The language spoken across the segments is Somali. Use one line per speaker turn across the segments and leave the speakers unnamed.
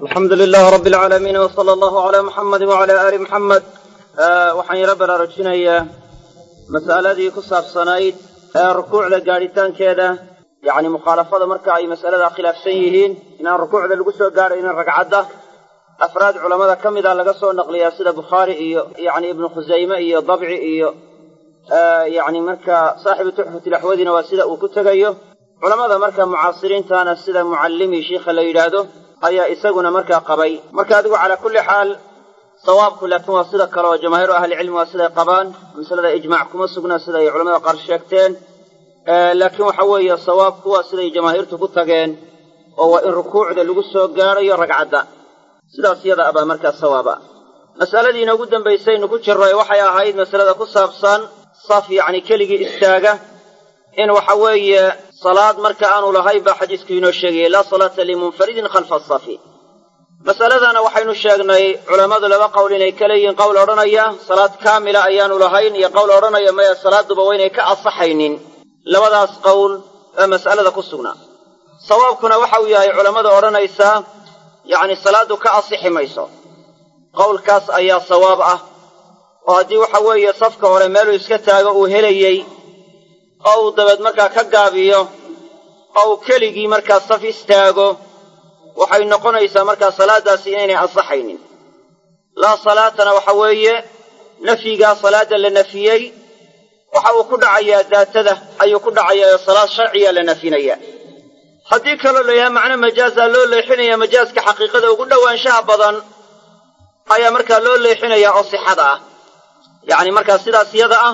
alxamdu lilaah rabi alcaalamiin wsala allahu calaa muxamadi wacala aali muxamed waxaan yaro baraarujinayaa mas'aladii ku saabsanayd ee rukuucda gaadhitaankeeda yacni mukhaalafada marka ay mas'alada khilaafsan yihiin inaan rukuucda lagu soo gaadhaynin ragcadda afraad culammada ka mida laga soo naqliyaa sida bukhaari iyo yacni ibnu khusayme iyo dabci iyo yacni marka saaxibu tuxfatilaxwadina waa sida uu ku tegayo culammada marka mucaasiriintana sida mucallimi shiikha la yidhaahdo ayaa isaguna markaa qabay marka adigu calaa kulli xaal sawaabku laakiin waa sida kale oo jamaahiiru ahlicilmi waa siday qabaan masalada ijmaac kuma sugna siday culamada qaar sheegteen laakiin waxa weeye sawaabku waa siday jamaahiirtu ku tageen oo waa in rukuucda lagu soo gaadhayo ragcadda sidaas yada abaa markaa sawaaba mas'aladii inoogu dambaysaynu ku jirro ee waxay ahayd masalada ku saabsan saf yacni keligii istaaga in waxa weeye salaad marka aanu lahayn baa xadiisku inoo sheegayay laa salaata limunfaridin khalfa asafi masaladana waxaynu sheegnay culammadu laba qowl inay ka leeyihiin qowl odhanaya salaad kaamila ayaanu lahayn iyo qowl odhanaya maya salaaduba waynay ka asaxaynin labadaas qowl ee mas'alada ku sugnaa sawaabkuna waxa uu yahay culammada odhanaysaa yacni salaaddu ka asixi mayso qowlkaas ayaa sawaab ah oo haddii waxa weeye safka hore meeluu iska taago uu helayey oo uu dabeed markaa ka gaabiyo oo uu keligii markaa saf istaago waxay noqonaysaa markaa salaaddaasi inaynay ansaxaynin laa salaatana waxa weeye nafyigaa salaadda la nafiyey waxa uu ku dhacayaa daatada ayuu ku dhacayaa oo salaad sharciya la nafyinaya haddii kaloo la yahay macno majaazaa loo leexinaya majaaska xaqiiqada ugu dhowaanshaha badan ayaa markaa loo leexinayaa oo sixada ah yacni markaa sidaas yada ah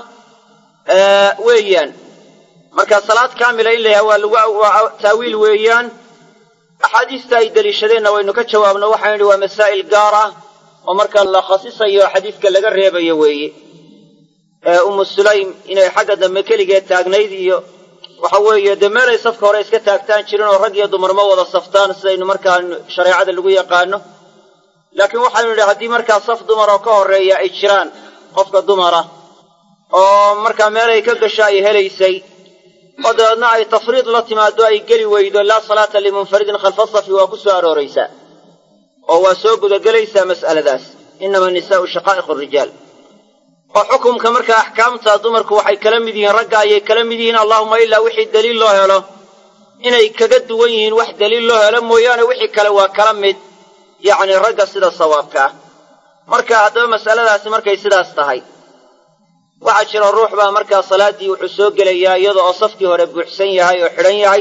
weeyaan marka salaad kaamila in la yahay waa lagu waa taawiil weeyaan axaadiista ay deliishadeenna waynu ka jawaabno waxaan idhi waa masaa'il gaar ah oo marka la khasisayo xadiidka laga reebayo weeye ee ummu sulaym inay xagga dambe keligeed taagnayd iyo waxa weeye dee meelay safka hore iska taagtaan jirin oo rag iyo dumar ma wada saftaan sidaynu markaa shareecada lagu yaqaano laakiin waxaynu idhi haddii markaa saf dumar oo ka horreeya ay jiraan qofka dumara oo markaa meelay ka gasho ay helaysay oo dabeedna ay tafriid la timaado ay geli weydo laa salaata limunfaridin khalfa safi waa ku soo arooraysaa oo waa soo gudagelaysaa mas'aladaas innama nisaa'u shaqaa'iqu rijaal oo xukumka markaa axkaamta dumarku waxay kala mid yihiin ragga ayay kala mid yihiin allahuma ilaa wixii daliil loo helo inay kaga duwan yihiin wax daliil loo helo mooyaane wixii kale waa kala mid yacni ragga sida sawaabka ah marka haddaba mas'aladaasi markay sidaas tahay waxaa jira ruux baa markaa salaaddii wuxuu soo gelayaa iyada oo safkii hore buuxsan yahay oo xidhan yahay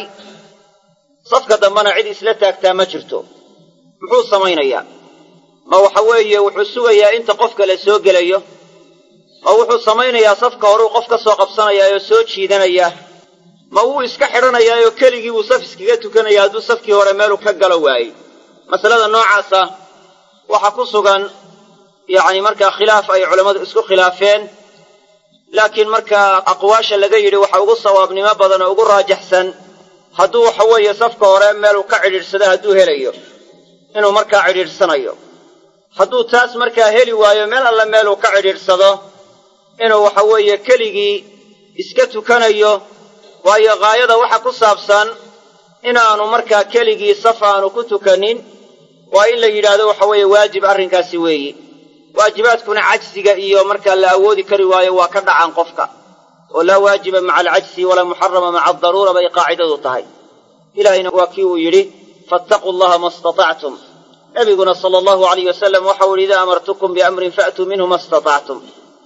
safka dambena cid isla taagtaa ma jirto muxuu samaynayaa ma waxa weeye wuxuu sugayaa inta qofka la soo gelayo ma wuxuu samaynayaa safka horeu qof ka soo qabsanayaa oo soo jiidanayaa ma wuu iska xidhanayaa oo keligii buu saf iskaga tukanaya hadduu safkii hore meeluu ka galo waayey masalada noocaasa waxaa ku sugan yacni markaa khilaaf ay culammadu isku khilaafeen laakiin markaa aqwaasha laga yidhi waxa ugu sawaabnimo badan oo ugu raajaxsan hadduu waxa weeye safka hore meeluu ka cidhiidhsado hadduu helayo inuu markaa cidhiidhsanayo hadduu taas markaa heli waayo meel alle meeluu ka cidhiidhsado inuu waxa weeye keligii iska tukanayo waayo ghaayada waxa ku saabsan inaanu markaa keligii saf aanu ku tukanin waa in la yidhaahdo waxa weeye waajib arrinkaasi weeyi waajibaadkuna cajsiga iyo markaa la awoodi kari waayo waa ka dhacaan qofka oo laa waajiba maca alcajsi walaa muxarama maca adaruura bay qaacidadu tahay ilaahayna waa kii uu yidhi faataquu allaha ma istatactum nabiguna sala allahu alayh wasalam waxau yidhi idaa amartukum biamrin faatuu minhu ma istatactum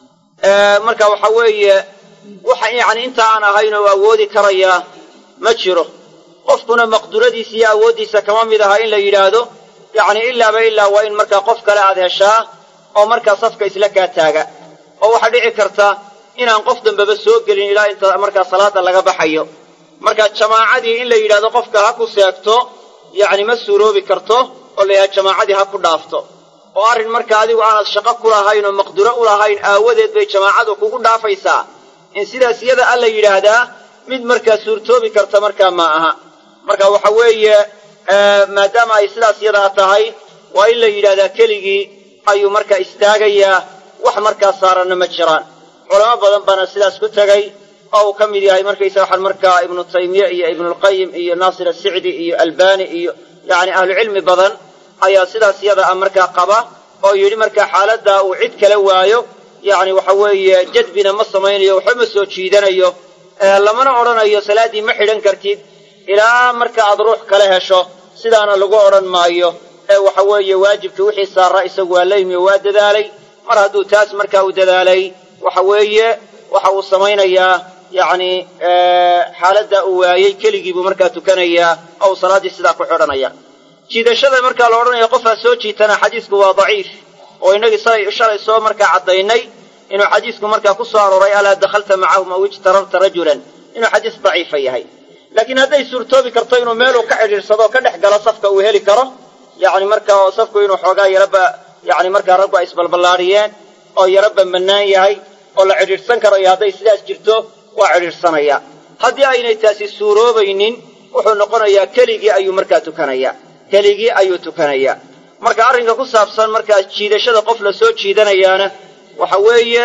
marka waxa weeye waxa yacni inta aan ahayn oo awoodi karayaa ma jiro qofkuna maqduradiisa iyo awooddiisa kama mid aha in la yidhaahdo yacni ilaaba ilaa waa in markaa qof kale aad heshaa oo markaa safka isla kaa taaga oo waxaa dhici karta inaan qof dambeba soo gelin ilaa inta markaa salaada laga baxayo marka jamaacadii in la yidhahdo qofka ha ku seegto yacni ma suuroobi karto oo la yidhahdo jamaacadii ha ku dhaafto oo arrin marka adigu aanad shaqo ku lahayn oo maqduro u lahayn aawadeed bay jamaacadu kugu dhaafaysaa in sidaas iyada a la yidhaahdaa mid markaa suurtoobi karta markaa ma aha marka waxa weeye maadaama ay sidaas yadaa tahay waa in la yidhahdaa keligii ayuu markaa istaagayaa wax markaa saaranna ma jiraan culamo badan baana sidaas ku tegay oo uu ka mid yahay markaysa waxaan markaa ibnu taymiye iyo ibnulqayim iyo naasir asicdi iyo albani iyo yacni ahlucilmi badan ayaa sidaas yada a markaa qaba oo yidhi markaa xaaladdaa uu cid kala waayo yacni waxa weeye jadbina ma samaynayo waxba ma soo jiidanayo lamana odhanayo salaaddii ma xidhan kartid ilaa marka aad ruux kale hesho sidaana lagu odhan maayo ee waxa weeye waajibkii wixii saara isagu waa la yimi oo waa dadaalay mar hadduu taas markaa uu dadaalay waxa weeye waxa uu samaynayaa yacni xaaladda uu waayey keligii buu markaa tukanayaa oo uu salaaddii sidaa ku xidhanaya jiidashada markaa la odhanaya qofaa soo jiitana xadiisku waa daciif oo innagii shalay soo markaa caddaynay inuu xadiisku markaa ku soo arooray alaa dakhalta macahum aw ijtararta rajulan inuu xadiis daciifa yahay laakiin hadday suurtoobi karto inuu meeluu ka xidhiidhsado oo ka dhex galo safka uu heli karo yacni markaa oo safku inuu xoogaa yaraba yacni markaa raggu ay isbalballaadhiyeen oo yaraba mannaan yahay oo la cidhiidhsan karayo hadday sidaas jirto waa cidhiidhsanaya haddii aynay taasi suuroobaynin wuxuu noqonayaa keligii ayuu markaa tukanayaa keligii ayuu tukanayaa marka arrinka ku saabsan markaa jiidashada qof la soo jiidanayaana waxa weeye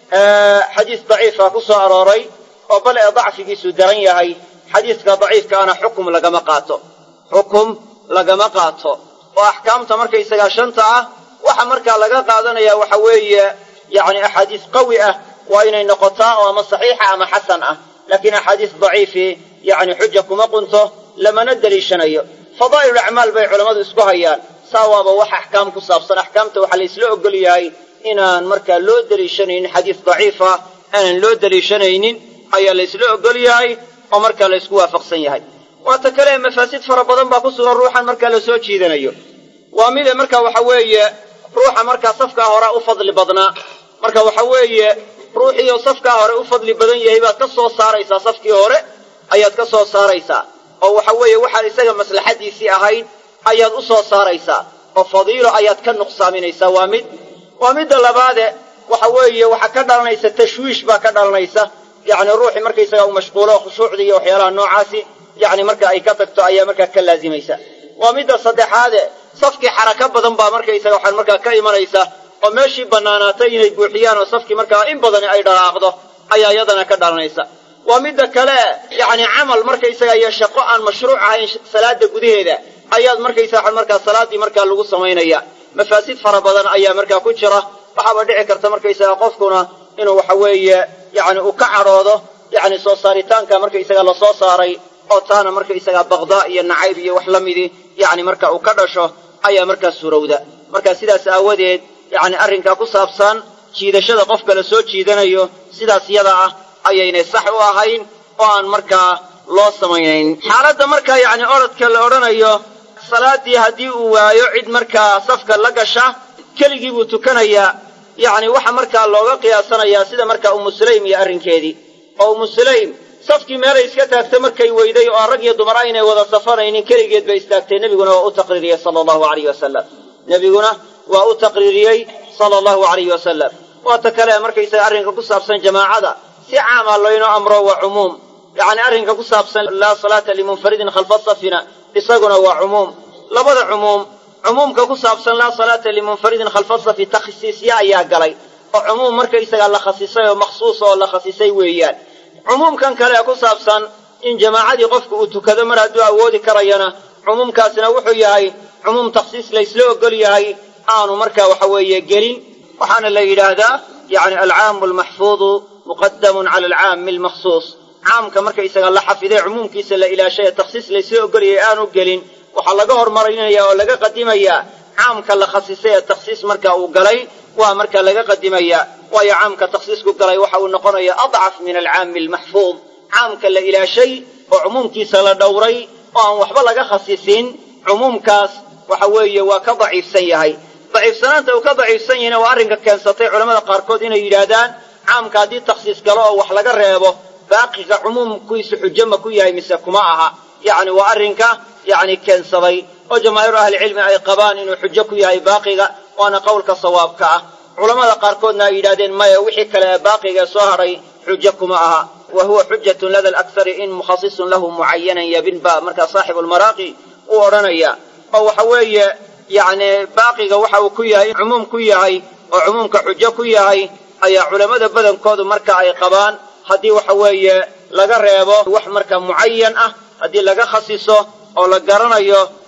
xadiis daciifa ku soo arooray oo bal ee dacfigiisu daran yahay xadiiska daciifkaana xukum lagama qaato xukum lagama qaato oo axkaamta markaysagaa shanta ah waxa markaa laga qaadanaya waxa weeye yacni axaadiis qawi ah waa inay noqotaa oo ama saxiixa ama xasan ah laakiin axaadiis daciifi yacni xuja kuma qunto lamana deliishanayo fadaa'il acmaal bay culammadu isku hayaan saa waaba wax axkaam ku saabsan axkaamta waxaa la isla ogol yahay inaan markaa loo deliishanaynin xadiis daciifa aanan loo deliishanaynin ayaa la isla ogol yahay oo markaa la isku waafaqsan yahay waata kale mafaasid fara badan baa ku sugan ruuxan markaa la soo jiidanayo waa mide marka waxa weeye ruuxa markaa safkaa hore u fadli badnaa marka waxa weeye ruuxiioo safkaa hore u fadli badan yahay baad ka soo saaraysaa safkii hore ayaad ka soo saaraysaa oo waxa weeye waxaad isaga maslaxadiisii ahayd ayaad u soo saaraysaa oo fadiilo ayaad ka nuqsaaminaysaa waa mid waa midda labaade waxa weeye waxaa ka dhalanaysa tashwiish baa ka dhalanaysa yacni ruuxii markaysaga uu mashquulo khushuucdii iyo waxyaalaha noocaasi yacni marka ay ka tagto ayaa markaa ka laazimaysa waa midda saddexaade safkii xaraka badan baa markaysaga waxaan markaa ka imanaysa oo meeshii bannaanaatay inay buuxiyaan oo safkii markaa in badani ay dhalaaqdo ayaa iyadana ka dhalanaysa waa midda kale yacni camal markaysaga iyo shaqo aan mashruuc ahayn salaada gudaheeda ayaad markaysa waxaan markaa salaaddii markaa lagu samaynaya mafaasid fara badan ayaa markaa ku jira waxaaba dhici karta markaysaga qofkuna inuu waxa weeye yacni uu ka cadhoodo yacni soo saaritaanka markaysaga la soo saaray oo taana markaysaga baqdaa iyo nacayb iyo wax la midii yacni marka uu ka dhasho ayaa markaa suurowda marka sidaas aawadeed yacni arrinkaa ku saabsan jiidashada qofka la soo jiidanayo sidaas yada ah ayaynay sax u ahayn oo aan markaa loo samaynayn xaaladda markaa yacni orodka la odhanayo salaaddii haddii uu waayo cid markaa safka la gasha keligii buu tukanayaa yacni waxa markaa looga qiyaasanayaa sida markaa umu sulaym iyo arrinkeedii oo umu sulaym safkii meelay iska taagtay markay weyday oo rag iyo dumar aynay wada safanaynin keligeed bay istaagtay nebiguna waa u taqriiriyey sala allahu alayh wasalam nebiguna waa u taqriiriyey sala allahu alayh wasalam waata kale markaysaga arrinka ku saabsan jamaacada si caama laynoo amro waa cumuum yacni arrinka ku saabsan laa salaata limunfaridin khalfa safina isaguna waa cumuum labada cumuum cumuumka ku saabsan laa salaata limunfaridin khalfa safi takhsiisya ayaa galay oo cumuum markaysagaa la khasisay oo makhsuusa oo la khasisay weeyaan cumuumkan kale ee ku saabsan in jamaacadii qofku uu tukado mar hadduu awoodi karayana cumuumkaasina wuxuu yahay cumuum takhsiis laysla ogol yahay aanu markaa waxa weeye gelin waxaana la yidhaahdaa yacni alcaamu almaxfuudu muqadamun cala alcaami almakhsuus caamka markaysaga la xafiday cumuumkiisa la ilaashay ee takhsiis laysla ogolyahay aanu gelin waxaa laga hormarinaya oo laga qadimayaa caamka la khasisay ee takhsiis marka uu galay waa marka laga qadimayaa waayo caamka takhsiisku galay waxa uu noqonaya adcaf min alcaami almaxfuud caamka la ilaashay oo cumuumkiisa la dhowray oo aan waxba laga khasisin cumuumkaas waxa weeye waa ka daciifsan yahay daciifsanaanta uu ka daciifsan yahayna waa arrinka keensatay culamada qaarkood inay yidhaahdaan caamka haddii takhsiis galo oo wax laga reebo baaqiga cumuumkiisu xujo ma ku yahay mise kuma aha yacni waa arrinka yacni keensaday oo jamaahiiru ahlicilmi ay qabaan inuu xujo ku yahay baaqiga waana qowlka sawaabka ah culamada qaarkoodna ay yidhahdeen maya wixii kale ee baaqiga ee soo hadhay xujo kuma aha wa huwa xujatun lada alaksari in mukhasisun lahu mucayanan yabin ba markaa saaxibu lmaraaqi uu odhanaya oo waxa weeye yacni baaqiga waxa uu ku yahay cumuum ku yahay oo cumuumka xujo ku yahay ayaa culammada badankoodu marka ay qabaan haddii waxa weeye laga reebo wax marka mucayan ah haddii laga khasiso oo la garanayo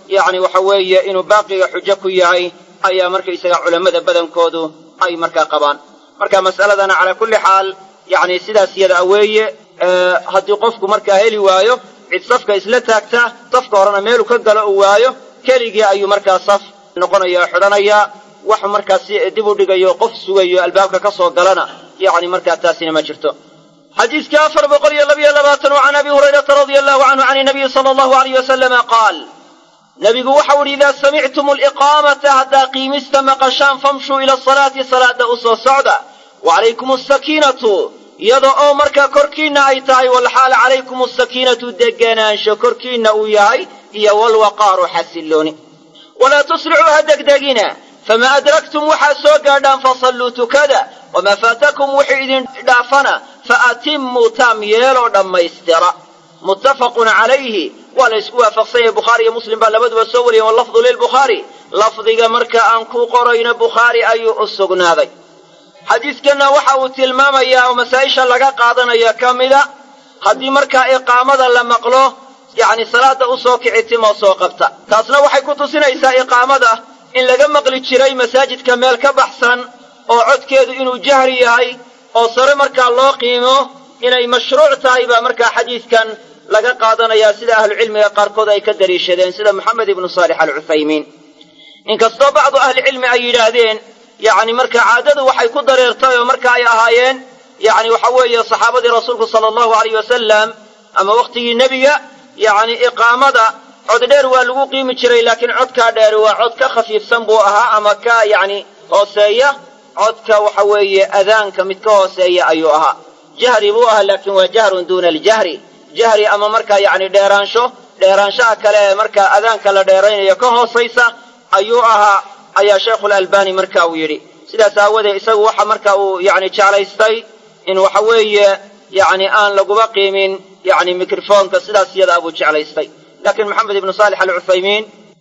yacni waxa weeye inuu baaqiga xujo ku yahay ayaa markaysaga culammada badankoodu ay markaa qabaan marka mas'aladana calaa kulli xaal yacni sidaas yada weeye haddii qofku markaa heli waayo cid safka isla taagta safka horena meeluu ka galo uu waayo keligii ayuu markaa saf noqonaya o xidhanayaa wax markaa si dib u dhigayo qof sugayo albaabka ka soo galana yacni markaa taasina ma jirto xadiiskii afar boqol iyo labiyo labaatan oo can abi hurayrata radia allahu canhu can inabiyi sala allahu alayh wasalama qaal nebigu waxau idhi idaa samictum aliqaamata haddaa qiimista maqashaan famshuu ila asalaati salaada u soo socda wa calaykum asakiinatu iyada oo markaa korkiinna ay tahay walxaal calaykum asakiinatu deganaansho korkiinna uu yahay iyo walwaqaaru xasillooni walaa tusricuu ha degdegina famaa adraktum waxaad soo gaadhaan fasalluu tukada wamaa faatakum wuxuu idin dhaafana fa atimmuu taam yeeloo dhammaystira muttafaqun calayhi waa la ysku waafaqsan yahay bukhaari iyo muslim baa labaduba soo wariyeen walafdu lilbukhaari lafdiga marka aan ku qorayno bukhaari ayuu u sugnaaday xadiidkanna waxa uu tilmaamayaa oo masaa-isha laga qaadanayo ka mida haddii markaa iqaamada la maqlo yacni salaada u soo kici timoo soo qabta taasna waxay ku tusinaysaa iqaamada in laga maqli jiray masaajidka meel ka baxsan oo codkeedu inuu jahri yahay oo sare markaa loo qiimo inay mashruuc tahay baa markaa xadiidkan laga qaadanayaa sida ahlucilmiga qaarkood ay ka daliishadeen sida moxamed ibnu saalix alcuthaymiin inkastoo bacdu ahlicilmi ay yidhaahdeen yacni marka caadadu waxay ku dareertay oo marka ay ahaayeen yacni waxa weeye saxaabadii rasuulku sala allahu alayh wasalam ama wakhtigii nebiga yacni iqaamada cod dheer waa lagu qiimi jiray laakiin codkaa dheeri waa cod ka khafiifsan buu ahaa ama ka yacni hooseeya codka waxa weeye adaanka mid ka hooseeya ayuu ahaa jahri buu ahaa laakiin waa jahrun duuna aljahri jahri ama markaa yacni dheeraansho dheeraanshaha kale ee markaa adaanka la dheeraynayo ka hoosaysa ayuu ahaa ayaa sheikhulalbani marka uu yidhi sidaas aawadeed isagu waxa marka uu yacni jeclaystay in waxa weeye yacni aan laguba qiimin yacni mikrofoonka sidaas iyadaa buu jeclaystay laakiin maxamed ibnu saalix alcuthaymiin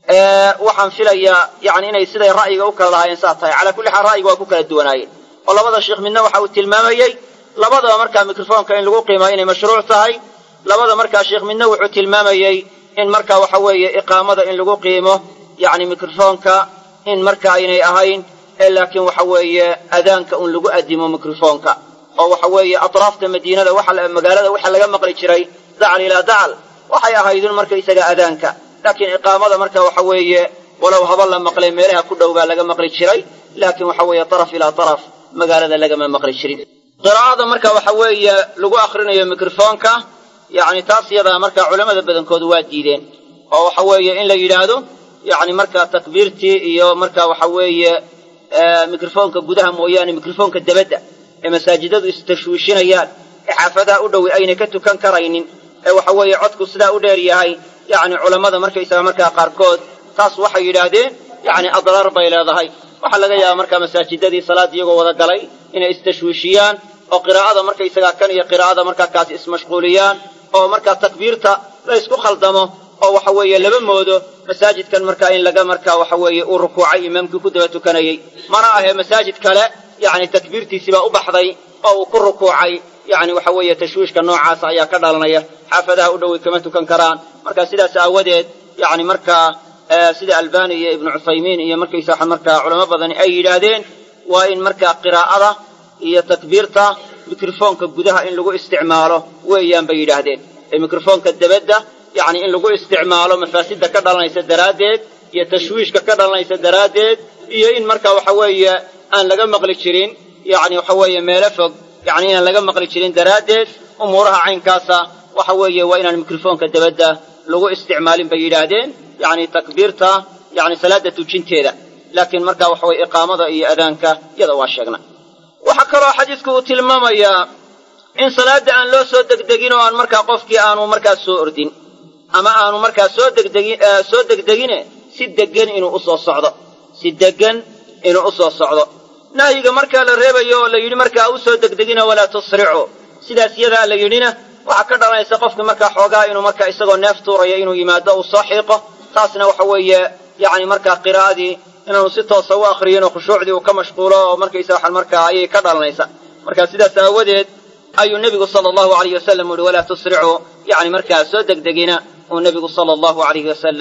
waxaan filayaa yani inay siday ra'yiga u kala lahaayeen saa tahay calaa kulli xaal ra'yiga waa ku kala duwanaayeen oo labada sheikh midna waxa uu tilmaamayey labadaba markaa mikrofoonka in lagu qiimayo inay mashruuc tahay labada markaa sheikh midna wuxuu tilmaamayey in marka waxa weeye iqaamada in lagu qiimo yacni mikrofoonka in marka aynay ahayn ee laakiin waxa weeye adaanka un lagu addimo mikrofoonka oo waxa weeye atraafta madiinada waxa magaalada waxa laga maqli jiray dacal ilaa dacal waxay ahaydun markaysaga adaanka laakiin iqaamada marka waxa weeye walow haba la maqlay meelaha ku dhow baa laga maqli jiray laakiin waxa weeye taraf ilaa taraf magaalada lagama maqli jirin qiraa'ada marka waxa weeye lagu akrinayo mikrofoonka yacni taas iyadaa marka culamada badankoodu waa diideen oo waxa weeye in la yidhaahdo yacni marka takbiirtii iyo marka waxa weeye mikrofoonka gudaha mooyaane mikrofoonka debadda ee masaajidadu istashwiishinayaan ee xaafadaha u dhowi aynay ka tukan karaynin ee waxa weeye codku sidaa u dheer yahay yacni culammada markaysaga markaa qaarkood taas waxay yidhaahdeen yacni adraar bay leedahay waxaa laga yaabaa markaa masaajidadii salaad iyagoo wada galay inay istashwiishiyaan oo qiraa'ada markaysagaa kan iyo qiraa'ada markaa kaasi ismashquuliyaan oo markaa takbiirta la ysku khaldamo oo waxa weeye laba moodo masaajidkan markaa in laga markaa waxa weeye uu rukuucay imaamkii ku daba tukanayey mana ahee masaajid kale yacni takbiirtiisii baa u baxday oo uu ku rukuucay yacni waxa weeye tashwiishka noocaasa ayaa ka dhalanaya xaafadaha u dhowey kama tukan karaan marka sidaas aawadeed yacni markaa sida albani iyo ibnu cuthaymiin iyo markaysaa markaa culamo badani ay yidhaahdeen waa in markaa qiraa'ada iyo takbiirta mikrofoonka gudaha in lagu isticmaalo weeyaan bay yidhaahdeen ee mikrofoonka debadda yacni in lagu isticmaalo mafaasidda ka dhalanaysa daraaddeed iyo tashwiishka ka dhalanaysa daraaddeed iyo in marka waxa weeye aan laga maqli jirin yacni waxa weeye meelo fog yacni inaan laga maqli jirin daraaddeed umuuraha caynkaasa waxa weeye waa inaan mikrofoonka debadda lagu isticmaalin bay yidhaahdeen yacni takbiirta yacni salaadda tujinteeda laakiin marka waxa weye iqaamada iyo adaanka iyada waa sheegna waxaa kaloo xadiidku uu tilmaamayaa in salaadda aan loo soo degdegin oo aan markaa qofkii aanu markaa soo ordin ama aanu markaa soo degdegin soo degdegine si deggan inuu usoo socdo si deggan inuu usoo socdo nahyiga markaa la reebayo oo la yidhi markaa u soo degdegina walaa tusricu sidaas iyadaa la yidhina waxaa ka dhalanaysa qofki markaa xoogaa inuu markaa isagoo neef tuurayo inuu yimaado uu soo xiiqo taasna waxa weeye yacni markaa qiraa'adii inaanu si toosa u akriyin oo khushuucdii uu ka mashquulo oo markaysa waxaan markaa ayay ka dhalanaysa marka sidaas aawadeed ayuu nebigu sala allahu alayh wasalam uhi walaa tusricuu yacni markaa soo degdegina uu nebigu sala allahu alayhi wasalam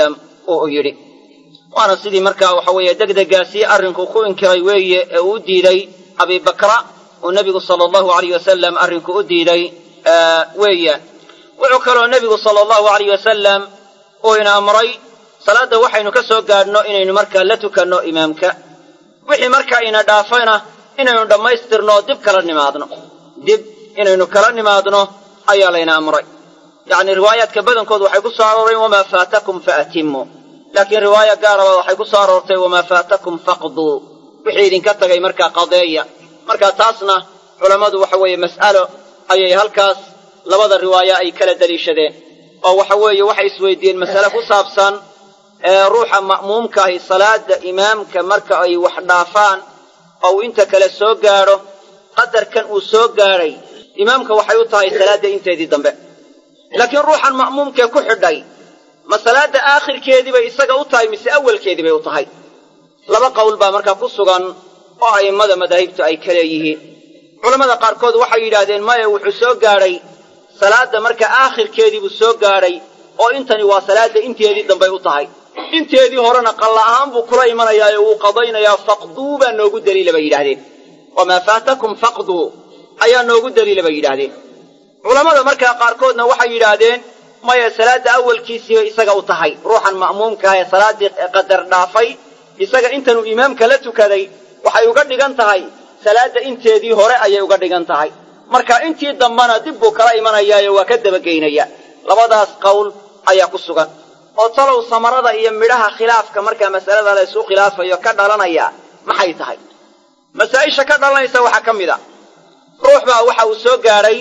uu yidhi waana sidii markaa waxa weeye degdegaasii arrinku ku inkiray weeye ee uu u diiday abibakra uu nebigu sala allahu alayh wasalam arrinku u diiday weeyaan wuxuu kaloo nebigu sala allahu alayh wasalam uu ina amray salaadda waxaynu ka soo gaadhno inaynu markaa la tukanno imaamka wixii markaa ina dhaafayna inaynu dhammaystirno oo dib kala nimaadno dib inaynu kala nimaadno ayaa layna amray yacni riwaayaadka badankood waxay ku soo arooreen wamaa faatakum fa atimuu laakiin riwaaya gaaraba waxay ku soo aroortay wamaa faatakum faqduu wixii idinka tagay markaa qadeeya marka taasna culammadu waxa weeye mas'alo ayay halkaas labada riwaaya ay kala deliishadeen oo waxa weeye waxay isweydiiyeen masale ku saabsan ee ruuxa ma'muumkaahi salaada imaamka marka ay wax dhaafaan oo uu inta kale soo gaadho qadarkan uu soo gaadhay imaamka waxay u tahay salaadda inteedii dambe laakiin ruuxan ma'muumkee ku xidhay ma salaadda aakhirkeedii bay isaga u tahay mise awalkeedii bay u tahay laba qowl baa markaa ku sugan oo a'immada madaahibtu ay ka leeyihiin culammada qaarkood waxay yidhaahdeen maya wuxuu soo gaadhay salaadda marka aakhirkeedii buu soo gaadhay oo intani waa salaadda inteedii dambay u tahay inteedii horena qalla ahaan buu kula imanayaa ee wuu qadaynayaa faqduu baa noogu daliila bay yidhahdeen wamaa faatakum faqduu ayaa noogu daliila bay yidhaahdeen culammada markaa qaarkoodna waxay yidhaahdeen maya salaadda awalkiisiibay isaga u tahay ruuxan ma'muumkaah ee salaaddii qadar dhaafay isaga intanuu imaamka la tukaday waxay uga dhigan tahay salaadda inteedii hore ayay uga dhigan tahay marka intii dambana dib buu kala imanayaayo waa ka dabageynaya labadaas qowl ayaa ku sugan oo talow samarada iyo midhaha khilaafka markaa masalada la isu khilaafayo ka dhalanaya maxay tahay masaa'isha ka dhalanaysa waxaa ka mid a ruux baa waxa uu soo gaadhay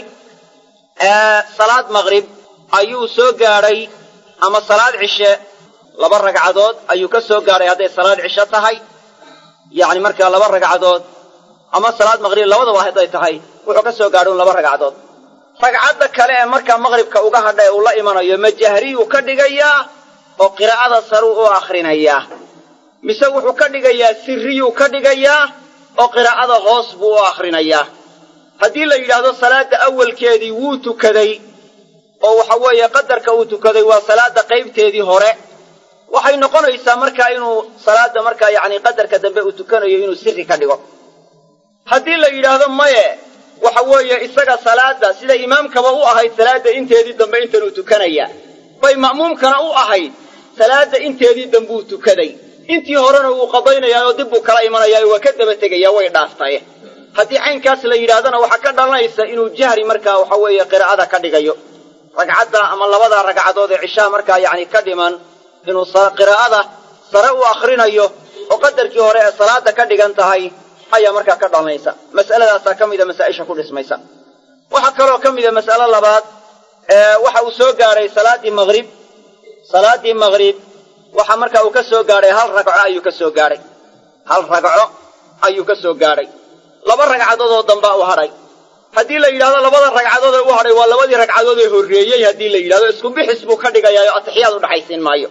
salaad maqrib ayuu soo gaadhay ama salaad cishe laba ragcadood ayuu ka soo gaadhay hadday salaad cishe tahay yacni markaa laba ragcadood ama salaad maqrib labadaba hadday tahay wuxuu ka soo gaadhay un laba ragcadood ragcadda kale ee markaa maqribka uga hadha ee uu la imanayo ma jahriyuu ka dhigayaa oo qiraa'ada saruu u akhrinayaa mise wuxuu ka dhigayaa sirriyuu ka dhigayaa oo qiraa'ada hoos buu u akhrinayaa haddii la yidhaahdo salaadda awalkeedii wuu tukaday oo waxa weeye qadarka uu tukaday waa salaadda qaybteedii hore waxay noqonaysaa markaa inuu salaadda markaa yacni qadarka dambe uu tukanayo inuu sirri ka dhigo haddii la yidhaahdo maye waxa weeye isaga salaadda sida imaamkaba u ahayd salaadda inteedii dambe intanuu tukanaya bay ma'muumkana u ahayd salaadda inteedii dambuu tukaday intii horena wuu qadaynayaa oo dib buu kala imanayaa waa ka daba tegayaa way dhaaftaye haddii caynkaas la yidhaahdana waxaa ka dhalanaysa inuu jahri markaa waxa weeye qiraa'ada ka dhigayo ragcadda ama labada ragcadood ee cishaha markaa yacni ka dhiman inuu qiraa'ada sare u akhrinayo oo qadarkii hore ee salaada ka dhigan tahay ayaa markaa ka dhalanaysa mas'aladaasaa ka mida masaa'isha ku dhismaysa waxaa kaloo ka mida mas'alo labaad waxa uu soo gaadhay salaaddii maqrib salaaddii maqrib waxa markaa uu ka soo gaadhay hal ragco ayuu ka soo gaadhay hal ragco ayuu ka soo gaadhay laba ragcadood oo dambaa u hadhay haddii la yidhahdo labada ragcadood ee u hadhay waa labadii ragcadood ee horreeyey haddii la yidhahdo isku bixis buu ka dhigayaa oo atixiyaad u dhaxaysiin maayo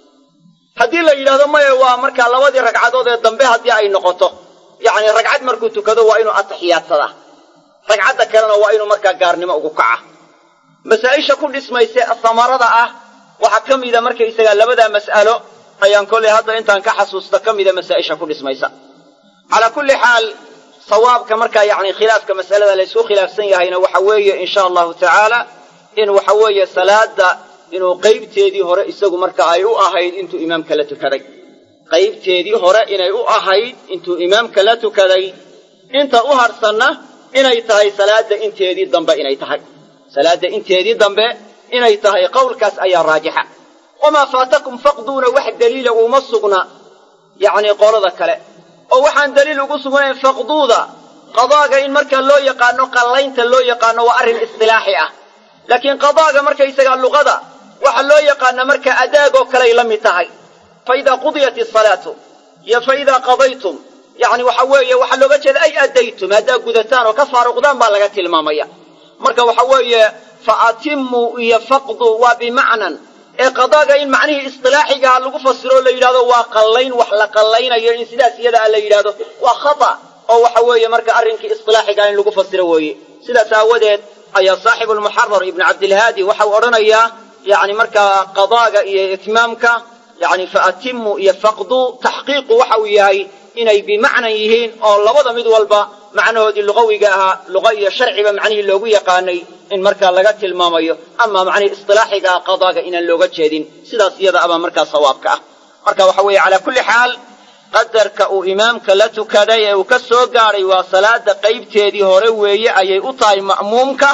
haddii la yidhahdo maya waa markaa labadii ragcadood ee dambe haddii ay noqoto yacni ragcad markuu tukado waa inuu atixiyaadsadaa ragcadda kalena waa inuu markaa gaarnimo ugu kaca masaa'isha ku dhismayse samarada ah waxaa ka mida markaysagaa labadaa mas'alo ayaan kollay hadda intaan ka xasuusta ka mida masaa'isha ku dhismaysa calaa kulli xaal sawaabka markaa yacni khilaafka mas'alada la ysku khilaafsan yahayna waxa weeye insha allahu tacaala in waxa weeye salaada inuu qaybteedii hore isagu marka ay u ahayd intuu imaamka la tukaday qaybteedii hore inay u ahayd intuu imaamka la tukaday inta u hadhsanna inay tahay salaadda inteedii dambe inay tahay salaadda inteedii dambe inay tahay qowlkaas ayaa raajixa wamaa faatakum faqduuna wax daliila uuma sugna yacnii qolada kale oo waxaan daliil ugu sugnayn faqduuda qadaaga in markaa loo yaqaano qallaynta loo yaqaano waa arrin istilaaxi ah laakiin qadaaga markaysagaa luqada waxa loo yaqaana markaa adaagoo kaley la mid tahay fa idaa qudiyat isalaatu iyo fa idaa qadaytum yacni waxa weeye waxaa looga jeeda ay addaytum haddaa gudataan oo ka faaruqdaan baa laga tilmaamaya marka waxa weeye fa atimuu iyo faqdu waa bimacnan ee qadaaga in macnihii istilaaxigaha lagu fasiro la yidhahdo waa qallayn wax la qallaynayo in sidaas iyada a la yidhahdo waa khata oo waxa weeye marka arrinkii istilaaxigaha in lagu fasiro weeye sidaas aawadeed ayaa saaxibulmuxarar ibnu cabdilhaadi waxau odhanayaa yacni markaa qadaaga iyo itmaamka yacni fa atimuu iyo faqduu taxqiiqu waxa uu yahay inay bimacnan yihiin oo labada mid walba macnahoodii luqawiga ahaa luqa iyo sharciba macnihii loogu yaqaanay in markaa laga tilmaamayo ama macnihii istilaaxiga ah qadaaga inaan looga jeedin sidaas iyada abaa markaa sawaabka ah marka waxa weeye calaa kulli xaal qadarka uu imaamka la tukaday ee uu ka soo gaadhay waa salaada qaybteedii hore weeye ayay u tahay ma'muumka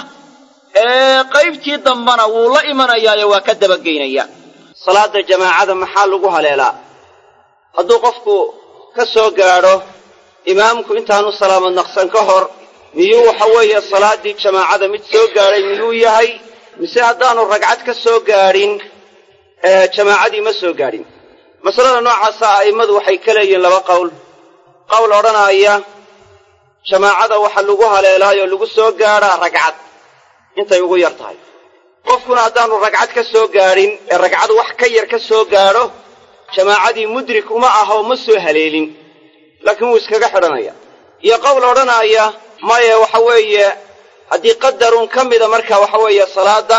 ee qaybtii dambana wuu la imanayaayo waa ka dabageynaya salaada jamaacada maxaa lagu haleelaa hadduu qofku ka soo gaadho imaamku intaanu salaamad naqsan ka hor miyuu waxa weeye salaaddii jamaacada mid soo gaadhay miyuu yahay mise haddaanu ragcad ka soo gaadhin jamaacadii ma soo gaadhin masalada noocaasa a'immadu waxay ka leeyihiin laba qowl qowl odhanaaya jamaacada waxa lagu haleelaayoo lagu soo gaadhaa ragcad intay ugu yar tahay qofkuna haddaanu ragcad ka soo gaadhin ee ragcad wax ka yar ka soo gaadho jamaacadii mudrik uma ahoo ma soo haleelin laakiin wuu iskaga xidhanaya iyo qowl odhanaaya maya waxa weeye haddii qadarun ka mida marka waxa weeye salaadda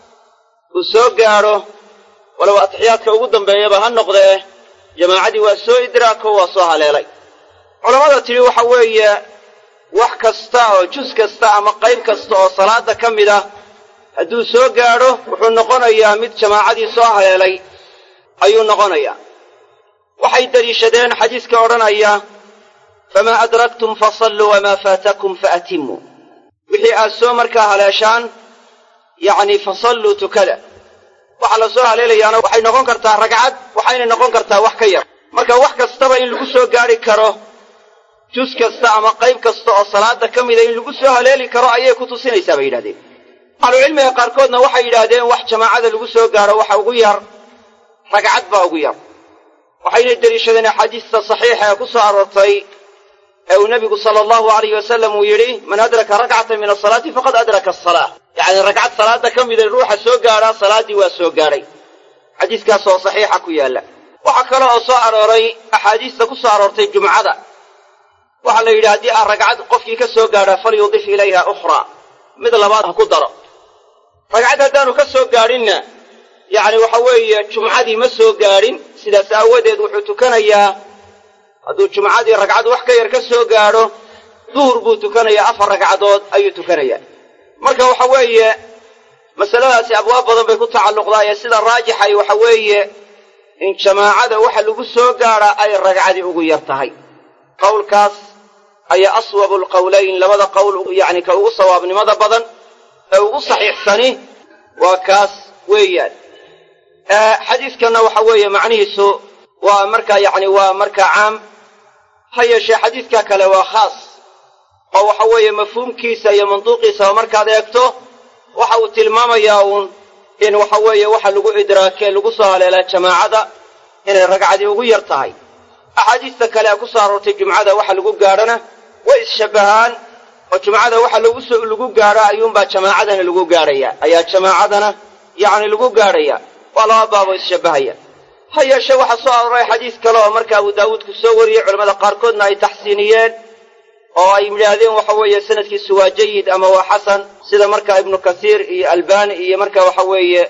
uu soo gaadho walow atixiyaadka ugu dambeeyaba ha noqdee jamaacadii waa soo idraako waa soo haleelay culammada tidhi waxa weeye wax kasta oo jus kasta ama qayb kasta oo salaadda ka mid ah hadduu soo gaadho wuxuu noqonayaa mid jamaacadii soo haleelay ayuu noqonayaa waxay deliishadeen xadiiska odhanaya famaa adraktum fasalluu wamaa faatakum faatimmuu wixii aad soo markaa haleeshaan yacni fasalluu tukada waxaa la soo haleelayaana waxay noqon kartaa ragcad waxayna noqon kartaa wax ka yar marka wax kastaba in lagu soo gaadhi karo jus kasta ama qayb kasta oo salaada ka mida in lagu soo haleeli karo ayay ku tusinaysaa bay yidhahdeen ahlucilmiga qaarkoodna waxay yidhaahdeen wax jamaacada lagu soo gaadho waxa ugu yar ragcad baa ugu yar waxayna deliishadeen axaadiista saxiixa ee ku soo aroortay ee uu nebigu sala allahu alayh wasalam uu yidhi man adraka rakcatan min asalaati faqad adraka asalaa yacni ragcad salaada ka mida ruuxa soo gaadhaa salaaddii waa soo gaadhay xadiiskaas oo saxiixa ku yaalla waxaa kale oo soo arooray axaadiista ku soo aroortay jumcada waxaa la yidhi haddii aan ragcad qofkii ka soo gaadhaa falyudif ilayha ukhraa mid labaad ha ku daro ragcad haddaanu ka soo gaadhinna yacni waxa weeye jumcadii ma soo gaadhin sidaas aawadeed wuxuu tukanayaa hadduu jumcadii ragcad wax ka yar ka soo gaadho duhur buu tukanayaa afar ragcadood ayuu tukanayaa marka waxa weeye masaladaasi abwaab badan bay ku tacalluqdaa ee sida raajixay waxa weeye in jamaacada waxa lagu soo gaadhaa ay ragcadii ugu yar tahay qowlkaas ayaa aswabu alqowlayn labada qowl yacni ka ugu sawaabnimada badan ee ugu saxiixsani waa kaas weeyaan xadiidkanna waxa weeye macnihiisu waa markaa yacni waa markaa caam ha yeeshee xadiidka kale waa khaas oo waxa weeye mafhuumkiisa iyo manduuqiisaba markaad eegto waxa uu tilmaamayaa uun in waxa weeye waxa lagu idraakee lagu soo haleelaa jamaacada inay ragcadii ugu yar tahay axaadiista kale ee ku soo aroortay jumcada waxa lagu gaadhona way isshabbahaan oo jumcada waxa laguso lagu gaadho ayuunbaa jamaacadana lagu gaadhaya ayaa jamaacadana yacni lagu gaadhaya waa laba baaboo isshabbahaya ha yeeshee waxaa soo arooray xadiis kale oo marka abu daawuudku soo wariyey culamada qaarkoodna ay taxsiiniyeen oo ay yidhaahdeen waxa weeye sanadkiisu waa jayid ama waa xasan sida marka ibnu kasiir iyo albani iyo marka waxa weeye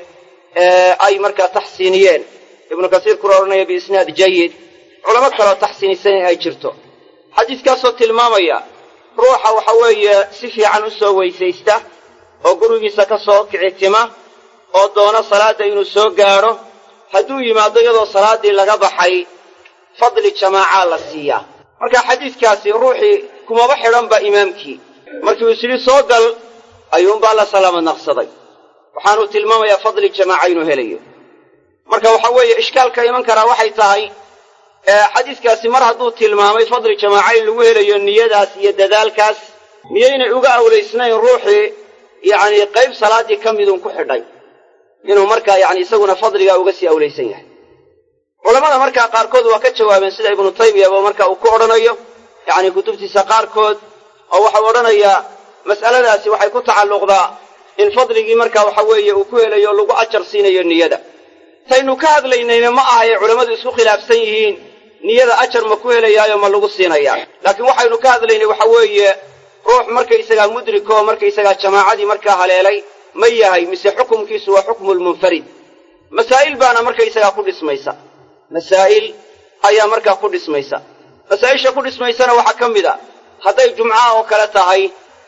ay markaa taxsiiniyeen ibnu kasiir kuna odhanaya biisnaad jayid culamo kaleoo taxsiinisan in ay jirto xadiiskaasoo tilmaamaya ruuxa waxa weeye si fiican u soo weysaysta oo gurigiisa ka soo kicitima oo doona salaadda inuu soo gaadho hadduu yimaado iyadoo salaaddii laga baxay fadli jamaacaa la siiyaa marka xadiidkaasi ruuxii kumaba xidhanba imaamkii markii uu isyidhi soo gal ayuunbaa la salaamad naqsaday waxaanuu tilmaamayaa fadli jamaaca inuu helayo marka waxa weeye ishkaalka iman karaa waxay tahay xadiiskaasi mar hadduu tilmaamay fadli jamaaca in lagu helayo niyadaas iyo dadaalkaas miyaynay uga awlaysnayn ruuxii yacni qayb salaaddii ka midun ku xidhay inuu markaa yacni isaguna fadligaa uga sii awlaysan yahay culammada markaa qaarkood waa ka jawaabeen sida ibnu taymiyaba marka uu ku odhanayo yacni kutubtiisa qaarkood oo waxau odhanayaa mas'aladaasi waxay ku tacalluqdaa in fadligii marka waxa weeye uu ku helayo lagu ajar siinayo niyada taynu ka hadlaynayna ma ahaye culammadu isku khilaafsan yihiin niyada ajar ma ku helayaayo ma lagu siinayaa laakiin waxaynu ka hadlaynay waxa weeye ruux markaysagaa mudrikoo markaysagaa jamaacadii markaa haleelay ma yahay mise xukumkiisu waa xukmulmunfarid masaa'il baana markaysagaa ku dhismaysa masaa'il ayaa markaa ku dhismaysa masaa'isha ku dhismaysana waxaa ka mid a hadday jumcaha oo kale tahay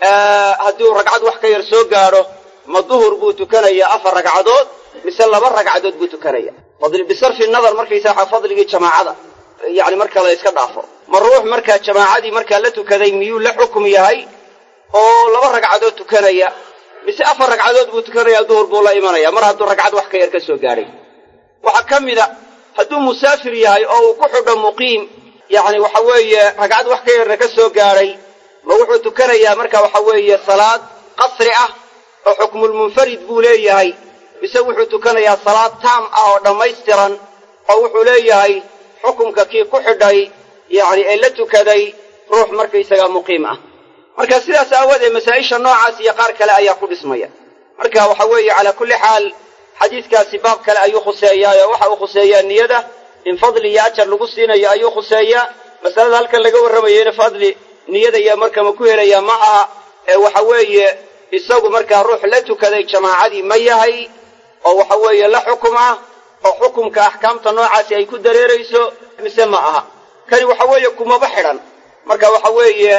haddii uu ragcad wax ka yar soo gaadho ma duhur buu tukanayaa afar ragcadood mise laba ragcadood buu tukanaya bisarfi nadar markaysaa fadligii jamaacada yacni marka la yska dhaafo ma ruux markaa jamaacadii markaa la tukaday miyuu la xukum yahay oo laba ragcadood tukanaya mise afar ragcadood buu tukanayaa duhur buu la imanaya mar hadduu ragcad wax ka yar ka soo gaadhay waxaa ka mid a hadduu musaafir yahay oo uu ku xidho muqiim yacni waxa weeye ragcad wax ka yarna ka soo gaadhay ma wuxuu tukanayaa marka waxa weeye salaad qasri ah oo xukmulmunfarid buu leeyahay mise wuxuu tukanayaa salaad taam ah oo dhammaystiran oo wuxuu leeyahay xukumka kii ku xidhay yacni ee la tukaday ruux markaysagaa muqiim ah marka sidaas aawadeed masaa'isha noocaas iyo qaar kale ayaa ku dhismaya marka waxa weeye calaa kulli xaal xadiiskaasi baab kale ayuu khuseeyaa oo waxa uu khuseeyaa niyada in fadli iyo ajar lagu siinayo ayuu khuseeyaa masalada halkan laga warramayeyna fadli niyada iyo marka ma ku helayaa ma aha ee waxa weeye isagu markaa ruux la tukaday jamaacadii ma yahay oo waxa weeye la xukum ah oo xukumka axkaamta noocaasi ay ku dareerayso mise ma aha kani waxa weeye kumaba xidhan marka waxa weeye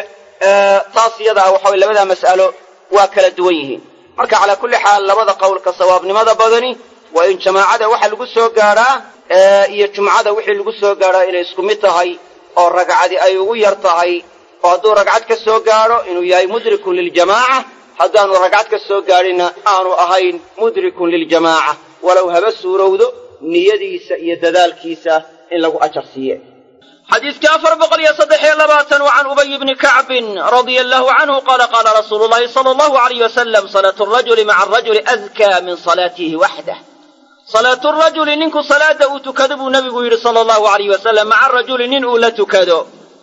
taas iyada ah waxa weye labadaa mas'alo waa kala duwan yihiin marka calaa kulli xaal labada qowlka sawaabnimada badani waa in jamaacada waxa lagu soo gaadhaa iyo jumcada wixii lagu soo gaadhaa inay isku mid tahay oo ragcadi ay ugu yar tahay oo hadduu ragcad ka soo gaadho inuu yahay mudrikun liljamaaca haddaanu ragcad ka soo gaadhinna aanu ahayn mudrikun liljamaaca walow haba suurowdo niyadiisa iyo dadaalkiisa in lagu ajar siiye xadiidka afar boqol iyo saddex iyo labaatan wa can ubay bni kacbin radia allahu canhu qaala qaala rasuulu llahi sala allahu alayh wasalam salaatu rajuli maca arajuli adkaa min salaatihi waxdah salaatu rajuli ninku salaada uu tukado buu nebigu yidhi sala allahu alayh wasalam maca rajuli nin uu la tukado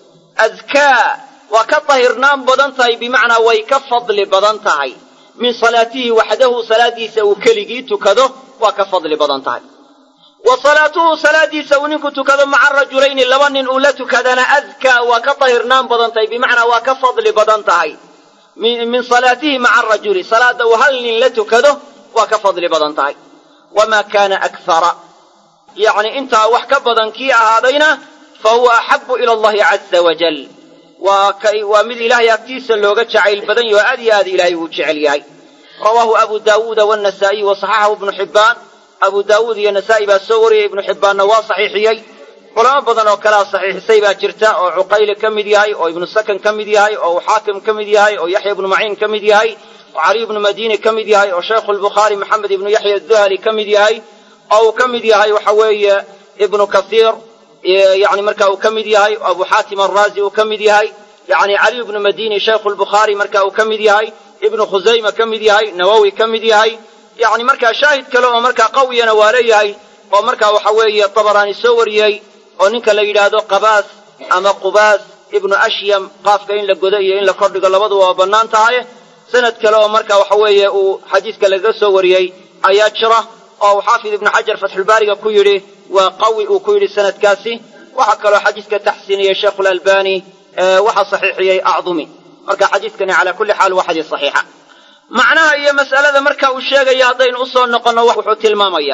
adkaa waa ka tahirnaan badan tahay bimacnaa way ka fadli badan tahay min salaatihi waxdahu salaadiisa uu keligii tukado waa ka fadli badan tahay wa salaatuhu salaadiisa uu ninku tukado maca rajulayni laba nin uu la tukadana adkaa waa ka tahirnaan badan tahay bimacnaa waa ka fadli badan tahay min salaatihi maca arajuli salaada uu hal nin la tukado waa ka fadli badan tahay wamaa kaana akthara yacni intaa wax ka badan kii ahaadayna fa huwa axabu ila allahi caza wajal waa kay waa mid ilaahay agtiisa looga jacayl badan yaho aad iyo aad ilaahay uu jecel yahay rawaahu abu daawuuda wannasaa'iy wa saxaxahu ibnu xibbaan abu daawuud iyo nasaa'i baa soo wariyey ibnu xibbaanna waa saxiixiyey culamo badan oo kalea saxiixisay baa jirta oo cuqayli ka mid yahay oo ibnu sakan ka mid yahay oo uu xaakim ka mid yahay oo yaxya ibnu maciin ka mid yahay oo caliy ibnu madiini ka mid yahay oo shaykhu lbukhaari maxamed ibnu yaxya aduhali ka mid yahay oo uu ka mid yahay waxa weeye ibnu kasiir yani marka uu ka mid yahay oo abu xaatim araazi uu ka mid yahay yani caliy ibnu madini shaykhu lbukhaari marka uu ka mid yahay ibnu khusayma ka mid yahay nawowi ka mid yahay yani markaa shaahid kale oo markaa qawiyana waa leeyahay oo markaa waxa weeye tabaraani soo wariyey oo ninka la yidhaahdo qabaas ama qubaas ibnu ashyam qaafka in la godo iyo in la kordhigo labaduba waa bannaan tahay sanad kale oo marka waxa weeye uu xadiiska lagaga soo wariyey ayaa jira oo uu xaafid ibnu xajar fatxulbaariga ku yidhi waa qawi uu ku yidhi sanadkaasi waxaa kaloo xadiiska taxsiiniyey sheikhulalbani waxaa saxiixiyey acdumi marka xadiiskani calaa kulli xaal waa xadiis saxiixa macnaha iyo mas'alada marka uu sheegaya haddaynu u soo noqonno wuxuu tilmaamayaa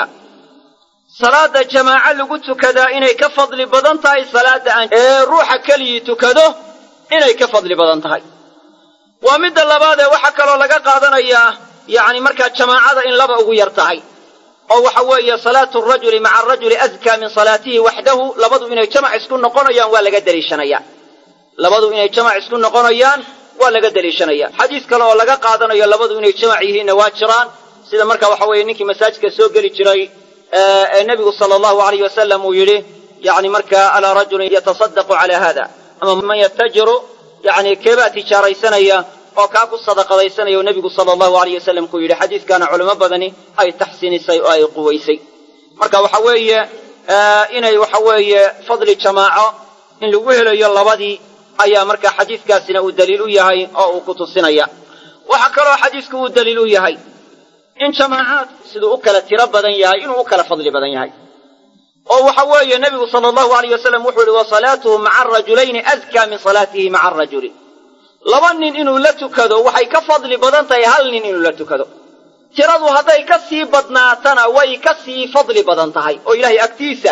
salaada jamaaco lagu tukadaa inay ka fadli badan tahay salaada aan ee ruuxa keligii tukado inay ka fadli badan tahay waa midda labaadee waxaa kaloo laga qaadanayaa yacni markaa jamaacada in laba ugu yar tahay oo waxa weeye salaatu rajuli maca arajuli adkaa min salaatihi waxdahu labadu inay jamac isku noqonayaan waa laga deliishanaya labadu inay jamac isku noqonayaan waa laga deliishanaya xadiis kale oo laga qaadanayo labadu inay jamac yihiinna waa jiraan sida marka waxa weeye ninkii masaajidka soo geli jiray ee nebigu sala allahu alayh wasalam uu yidhi yani markaa alaa rajulin yatasadaqu calaa hada ama man yatajiru yani keebaa tijaaraysanaya oo kaa ku sadaqadaysanaya oo nebigu sala allahu alayh wasalam ku yidhi xadiiskaana culimo badani ay taxsiinisay oo ay quwaysay marka waxa weeye inay waxa weeye fadli jamaaco in lagu helayo labadii ayaa marka xadiiskaasina uu daliil u yahay oo uu ku tusinaya waxaa kaloo xadiisku uu daliil u yahay in jamaacaad siduu u kala tiro badan yahay inuu u kala fadli badan yahay oo waxa weeye nebigu sala allahu alayh wasalam wuxuu yihi wa salaatuhu maca arajulayni adkaa min salaatihi maca arajuli laba nin inuu la tukado waxay ka fadli badan tahay hal nin inuu la tukado tiradu hadday ka sii badnaatana way ka sii fadli badan tahay oo ilaahay agtiisa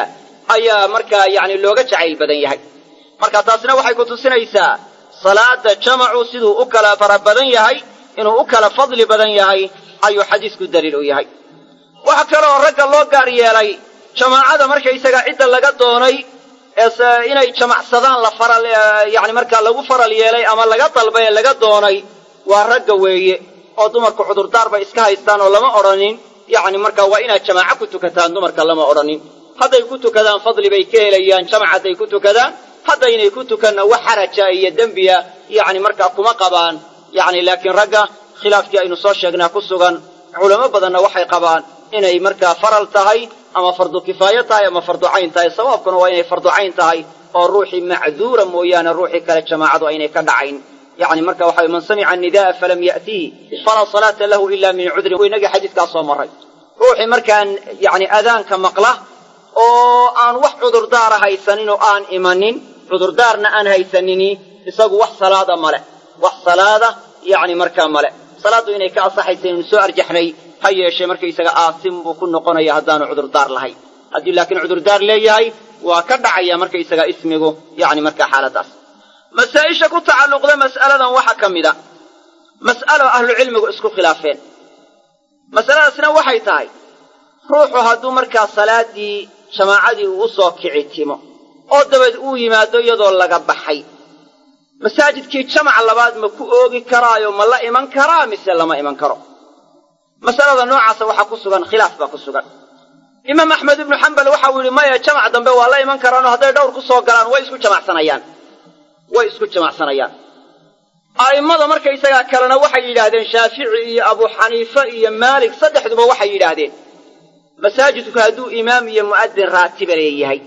ayaa markaa yacni looga jacayl badan yahay marka taasina waxay ku tusinaysaa salaada jamacu siduu u kala fara badan yahay inuu u kala fadli badan yahay ayuu xadiisku daliil u yahay waxa kaleoo ragga loo gaar yeelay jamaacada markaysaga cidda laga doonay ee inay jamacsadaan la faral yacni markaa lagu faral yeelay ama laga dalbay ee laga doonay waa ragga weeye oo dumarku cudurdaar bay iska haystaan oo lama odhanin yacni markaa waa inaad jamaaco ku tukataan dumarka lama odhanin hadday ku tukadaan fadli bay ka helayaan jamac hadday ku tukadaan haddaynay ku tukanna wax xaraja iyo dembiya yacni markaa kuma qabaan yacni laakiin ragga khilaafkii aynu soo sheegnaa ku sugan culamo badanna waxay qabaan inay markaa faral tahay ama fardu kifaayo tahay ama fardu cayn tahay sawaabkuna waa inay fardu cayn tahay oo ruuxii macduura mooyaane ruuxii kale jamaacadu aynay ka dhacayn yacni marka waxa man samica anida'a falam ya'tihi falaa salaata lahu ila min cudrin inagii xadiiskaa soo marray ruuxii markaan yacni adaanka maqla oo aan wax cudurdaara haysanin oo aan imanin cudurdaarna aan haysanini isagu wax salaada male wax salaada yacni markaa male salaaddu inay ka asaxaysa inaynu soo arjaxnay ha yeeshee markaysaga aasim buu ku noqonaya haddaanu cudurdaar lahayn haddii laakiin cudurdaar leeyahay waa ka dhacaya markaysaga ismigu yacni markaa xaaladaas masaa-isha ku tacalluqda mas'aladan waxaa ka mid a mas'alo ahlucilmigu isku khilaafeen masaladaasna waxay tahay ruuxu hadduu markaa salaaddii jamaacadii uu u soo kici timo oo dabeed uu yimaado iyadoo laga baxay masaajidkii jamac labaad ma ku oogi karaayo ma la iman karaa mise lama iman karo masalada noocaasa waxaa ku sugan khilaaf baa ku sugan imaam axmed ibnu xambal waxa uu yidhi maya jamac dambe waa la iman karaanoo hadday dhowr ku soo galaan way isku jamacsanayaan way isku jamacsanayaan a'immada markaysagaa kalena waxay yidhaahdeen shaafici iyo abu xaniife iyo maalik saddexduba waxay yidhaahdeen masaajidku hadduu imaam iyo mu'adin raatiba leeyahay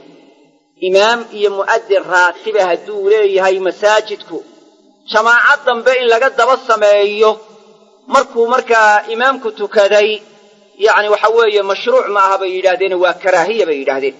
imaam iyo mu'adin raatiba hadduu leeyahay masaajidku jamaacad dambe in laga daba sameeyo markuu markaa imaamku tukaday yacni waxa weeye mashruuc ma aha bay yidhaahdeen waa karaahiya bay yidhaahdeen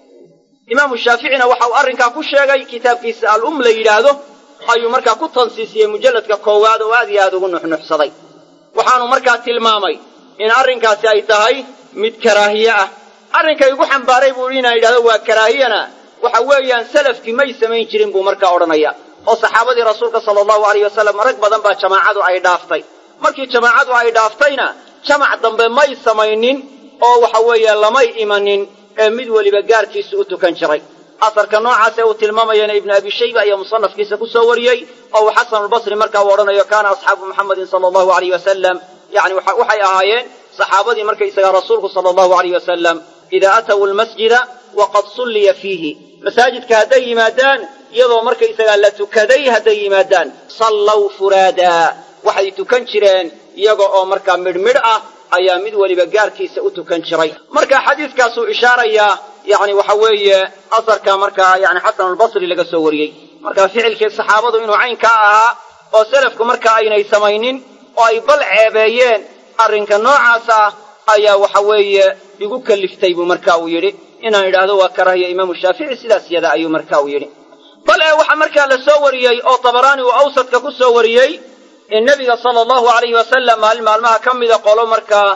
imaamu shaaficina waxa uu arrinkaa ku sheegay kitaabkiisa al-um la yidhaahdo ayuu markaa ku tansiisiyey mujalladka koowaad oo aad iyo aad ugu nuxnuxsaday waxaanu markaa tilmaamay in arrinkaasi ay tahay mid karaahiye ah arrinkay igu xambaaray buu inaan yidhahdo waa karaahiyana waxa weeyaan salafkii may samayn jirin buu markaa odhanaya oo saxaabadii rasuulka sala allahu alayh wasalam rag badan baa jamaacadu ay dhaaftay markii jamaacadu ay dhaaftayna jamac dambe may samaynin oo waxa weeye lamay imanin ee mid weliba gaarkiisa u tukan jiray asarka noocaas ee uu tilmaamayana ibnu abi shayba ayaa musanafkiisa ku soo wariyey oo uu xasanulbasri markaa uu odhanayo kaana asxaabu muxammadin sala allahu alayh wasalam yacni waxay ahaayeen saxaabadii markaysagaa rasuulku sala allahu alayh wasalam idaa atawu lmasjida waqad sulliya fiihi masaajidka hadday yimaadaan iyadoo markaysagaa la tukaday hadday yimaadaan sallaw furaadaa waxay tukan jireen iyaga oo markaa midhmidh ah ayaa mid weliba gaarkiisa u tukan jiray marka xadiiskaasuu ishaarayaa yacni waxa weeye asarka markaa yani xasanulbasri laga soo wariyey marka ficilkii saxaabadu inuu caynkaa ahaa oo selafku markaa aynay samaynin oo ay bal ceebeeyeen arrinka noocaas ah ayaa waxa weeye igu kaliftay buu marka uu yidhi inaan idhaahdo waa karaahiya imaamu shaafici sidaas yada ayuu marka uu yidhi bal ee waxaa markaa la soo wariyey oo tabaraani uu awsadka ku soo wariyey in nebiga sala allahu alayhi wasalam maalin maalmaha ka mida qolo markaa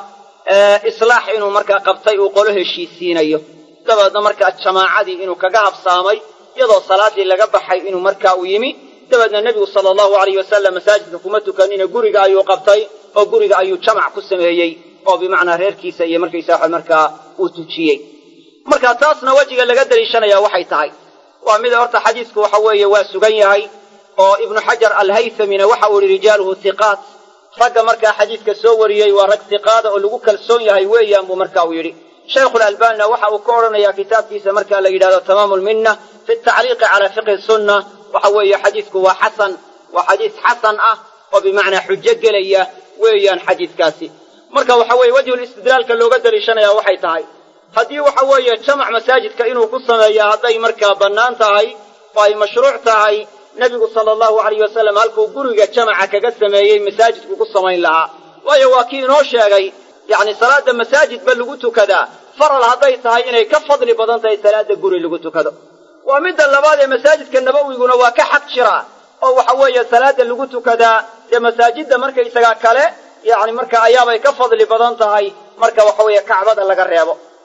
islaax inuu markaa qabtay uu qolo heshiisiinayo dabeedna markaa jamaacadii inuu kaga habsaamay iyadoo salaaddii laga baxay inuu markaa u yimi dabeedna nebigu sala allahu alayh wasalam masaajidka kuma tukanina guriga ayuu qabtay oo guriga ayuu jamac ku sameeyey oo bimacnaa reerkiisa iyo markaysa waxa markaa uu tujiyey marka taasna wejiga laga daliishanaya waxay tahay waa mid horta xadiisku waxa weeye waa sugan yahay oo ibnu xajar alhaythamina waxa uu yihi rijaaluhu hiqaat ragga markaa xadiiska soo wariyey waa rag hiqaada oo lagu kalsoon yahay weeyaan buu marka uu yidhi shaykhulalbanina waxa uu ka odhanayaa kitaabkiisa marka la yidhahdo tamaamu lminna fi tacliiqi calaa fiqhi sunna waxa weeye xadiisku waa xasan waa xadiis xasan ah oo bimacnaa xujo gelaya weeyaan xadiiskaasi marka waxa weeye wejhulistidlaalka looga daliishanaya waxay tahay haddii waxa weeye jamac masaajidka inuu ku sameeya hadday markaa bannaan tahay oo ay mashruuc tahay nebigu sala allahu alayh wasalam halkuu guriga jamaca kaga sameeyey masaajidku ku samayn lahaa waayo waa kii inoo sheegay yacni salaadda masaajidba lagu tukadaa faral hadday tahay inay ka fadli badan tahay salaadda guri lagu tukado waa midda labaad ee masaajidka nabawiguna waa ka xaq jiraa oo waxa weeye salaadda lagu tukadaa dee masaajidda markaysagaa kale yacni marka ayaabay ka fadli badan tahay marka waxa weeye kacbada laga reebo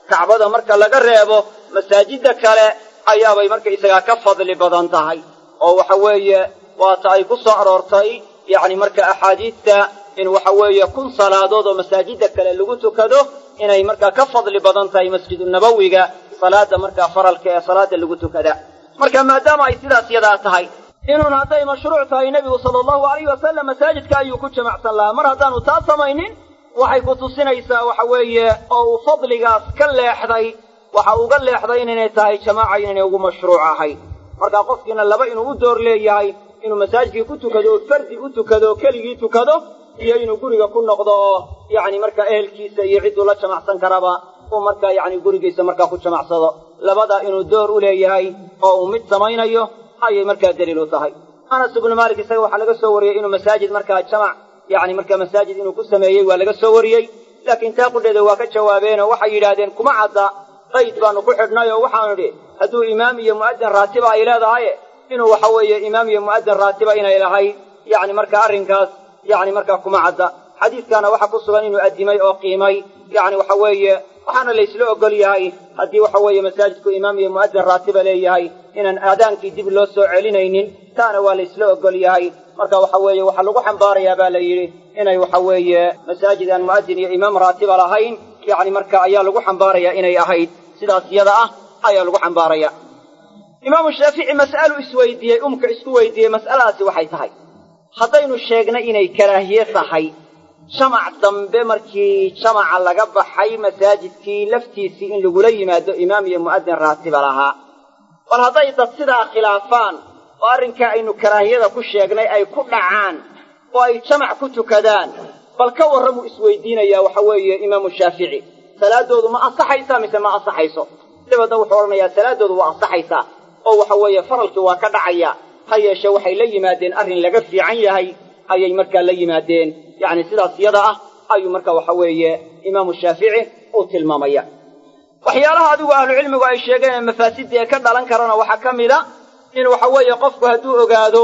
kacbada marka laga reebo masaajidda kale ayaabay markaysagaa ka fadli badan tahay oo waxa weeye waata ay ku soo aroortay yacni marka axaadiidta in waxa weeye kun salaadood oo masaajidda kale lagu tukado inay markaa ka fadli badan tahay masjidunabowiga salaada markaa faralka ee salaada lagu tukada marka maadaama ay sidaas yadaa tahay inuun hadday mashruuc tahay nebigu sala allahu alayhi wasalam masaajidka ayuu ku jamacsan lahaa mar haddaanu taa samaynin waxay ku tusinaysaa waxa weeye oo uu fadligaas ka leexday waxa uga leexday inaynay tahay jamaaca inaynay ugu mashruuc ahayn markaa qofkiina laba inuu u door leeyahay inuu masaajidkii ku tukado oo fardi u tukado oo keligii tukado iyo inuu guriga ku noqdo oo yacni markaa ehelkiisa iyo cidduu la jamacsan karaba uu markaa yacni gurigiisa markaa ku jamacsado labadaa inuu door u leeyahay oo uu mid samaynayo ayay markaa daliil u tahay anas ibnu maalik isaga waxaa laga soo wariyey inuu masaajid markaa jamac yacni markaa masaajid inuu ku sameeyey waa laga soo wariyey laakiin taa qudheeda waa ka jawaabeenoo waxay yidhaahdeen kuma cadda qayd baanu ku xidhnay oo waxaanu idhi hadduu imaam iyo mu'adin raatiba ay leedahay inuu waxa weeye imaam iyo mu'adin raatiba inay lahayd yacni markaa arrinkaas yacni markaa kuma cadda xadiidkaana waxaa ku sugan inuu addimay oo qiimay yacni waxa weeye waxaana laysla ogol yahay haddii waxa weeye masaajidku imaam iyo mu'adin raatiba leeyahay inaan aadaankii dib loo soo celinaynin taana waa laysla ogol yahay marka waxa weeye waxaa lagu xambaarayaa baa la yidhi inay waxa weeye masaajid aan mu'adin iyo imaam raatiba lahayn yacni marka ayaa lagu xambaarayaa inay ahayd sidaas yada ah ayaa lagu xambaaraya imaamu shaafici mas'alu isweydiiyey umka isku weydiiyey mas'aladaasi waxay tahay haddaynu sheegnay inay karaahiye tahay jamac dambe markii jamaca laga baxay masaajidkii laftiisii in lagula yimaado imaam iyo mu'adin raatiba lahaa bal hadday dad sidaa khilaafaan oo arrinkaa aynu karaahiyada ku sheegnay ay ku dhacaan oo ay jamac ku tukadaan bal ka warramuu isweydiinayaa waxa weeye imaamu shaafici salaaddoodu ma ansaxaysaa mise ma ansaxayso dabeedna wuxuu odhanayaa salaaddoodu waa ansaxaysaa oo waxa weeye faralkii waa ka dhacaya ha yeeshe waxay la yimaadeen arrin laga fiican yahay ayay markaa la yimaadeen yacni sidaas yada ah ayuu marka waxa weeye imaamu shaafici uu tilmaamaya waxyaalaha adigu ahlucilmigu ay sheegeen ee mafaasidda ee ka dhalan karana waxaa ka mid a in waxa weeye qofku hadduu ogaado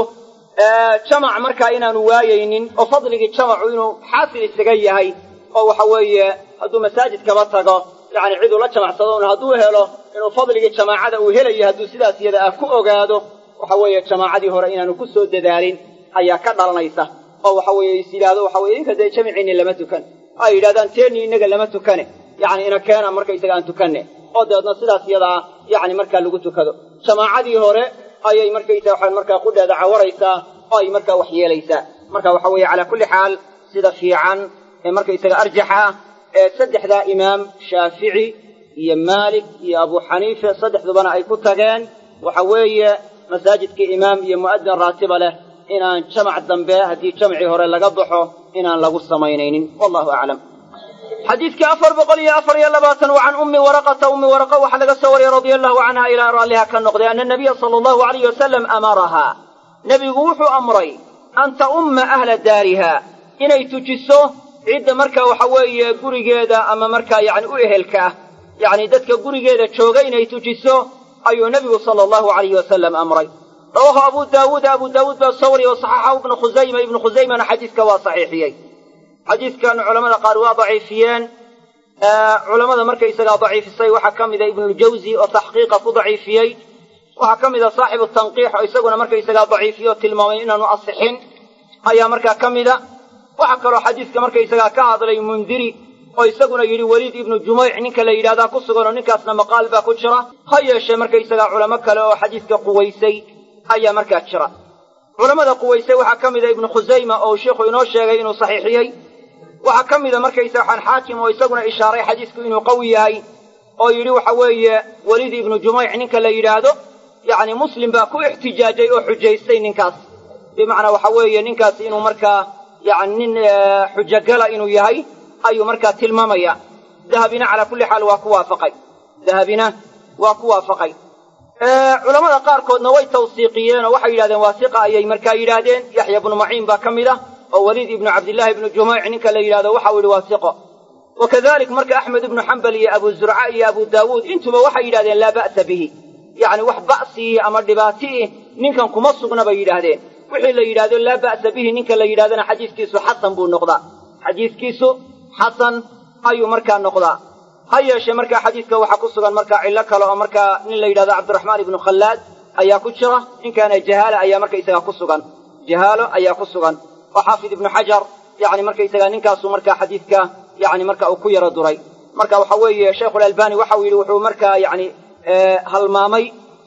jamac markaa inaanu waayaynin oo fadligii jamacu inuu xaasil isaga yahay oo waxa weeye hadduu masaajid kaba tago yacni ciduu la jamacsado un hadduu helo inuu fadligii jamaacada uu helayo hadduu sidaas yada ah ku ogaado waxa weeye jamaacadii hore inaanu ku soo dadaalin ayaa ka dhalanaysa oo waxa weeye is yidhaahdo waxa weye idinka dee jamiciinni lama tukan ay yidhahdaan teennii innaga lama tukane yacni ina keena markaysaga aan tukanne oo dabeedna sidaas yadaa yacni markaa lagu tukado jamaacadii hore ayay markaysaga waxaan markaa qudheeda cawaraysaa oo ay markaa wax yeelaysaa marka waxa weeye calaa kulli xaal sida fiican ee markaysaga arjaxa ah ee saddexdaa imaam shaafici iyo maalik iyo abu xaniife saddexdubana ay ku tageen waxa weeye masaajidkii imaam iyo mu'adin raatiba leh inaan jamac dambe haddii jamcii hore laga baxo inaan lagu samaynaynin wallahu aclam xadiidkii afar boqol iyo afar iyo labaatan wa can ummi waraqata ummi waraqa waxaa laga soo wariyey radia allahu canha ilaa raalliha ka noqday ana nabiya sala allahu alayh wasalam amarahaa nebigu wuxuu amray an ta'umma ahla daariha inay tujiso cidda markaa waxa weeye gurigeeda ama markaa yacni u ehelka ah yacni dadka gurigeeda jooga inay tujiso ayuu nebigu sala allahu alayhi wasalam amray rawaahu abu daawuud abu daawuud baa soo wariyey wasaxaxahu ibnu khusayma ibnu khusaymana xadiiska waa saxiixiyey xadiidkan culamada qaar waa daciifiyeen culamada markaysagaa daciifisay waxaa ka mida ibnuljawzi oo taxqiiqa ku daciifiyey waxaa ka mida saaxibu tanqiix oo isaguna markaysagaa daciifiye oo tilmaamay inaanu asixin ayaa markaa ka mida waxaa kaloo xadiiska markaysagaa ka hadlay mundiri oo isaguna yidhi weliid ibnu jumayc ninka la yidhahdaa ku sugan oo ninkaasna maqaal baa ku jira ha yeeshee markaysagaa culamo kale oo xadiiska quwaysay ayaa markaa jira culammada quwaysay waxaa ka mida ibnu khusayma oo sheikhu inoo sheegay inuu saxiixiyey waxaa ka mida markaysa waxaan xaakim oo isaguna ishaaray xadiisku inuu qawi yahay oo yidhi waxa weeye weliid ibnu jumayc ninka la yidhaahdo yacni muslim baa ku ixtijaajay oo xujaystay ninkaas bimacnaa waxa weeye ninkaas inuu markaa yani nin xujogala inuu yahay ayuu markaa tilmaamaya dahabina calaa kulli xaal waa ku waafaqay dahabina waa ku waafaqay culamada qaarkoodna way tawsiiqiyeen oo waxay yidhahdeen waasiqa ayay markaa yidhaahdeen yaxya ibnu maciin baa ka mid ah oo weliid ibnu cabdillaahi ibnu jumayc ninka la yidhahdo waxau yidhi waasiqo wa kadalik marka axmed ibnu xambal iyo abu zurca iyo abu daawuud intuba waxay yidhahdeen laa ba'sa bihi yacni wax ba'siii ama dhibaatiih ninkan kuma sugna bay yidhaahdeen wixii la yidhahdo laa ba'sa bihi ninka la yidhahdana xadiiskiisu xasan buu noqdaa xadiiskiisu xasan ayuu markaa noqdaa ha yeeshee markaa xadiidka waxaa ku sugan markaa cillo kale oo markaa nin la yidhahdo cabdiraxmaan ibnu khallaad ayaa ku jira ninkaana jahaala ayaa markaysaga ku sugan jahaalo ayaa ku sugan oo xaafid ibnu xajar yani markaysaga ninkaasu markaa xadiidka yani marka uu ku yaro duray marka waxa weeye sheikhulalbani waxa uu yidhi wuxuu markaa yani halmaamay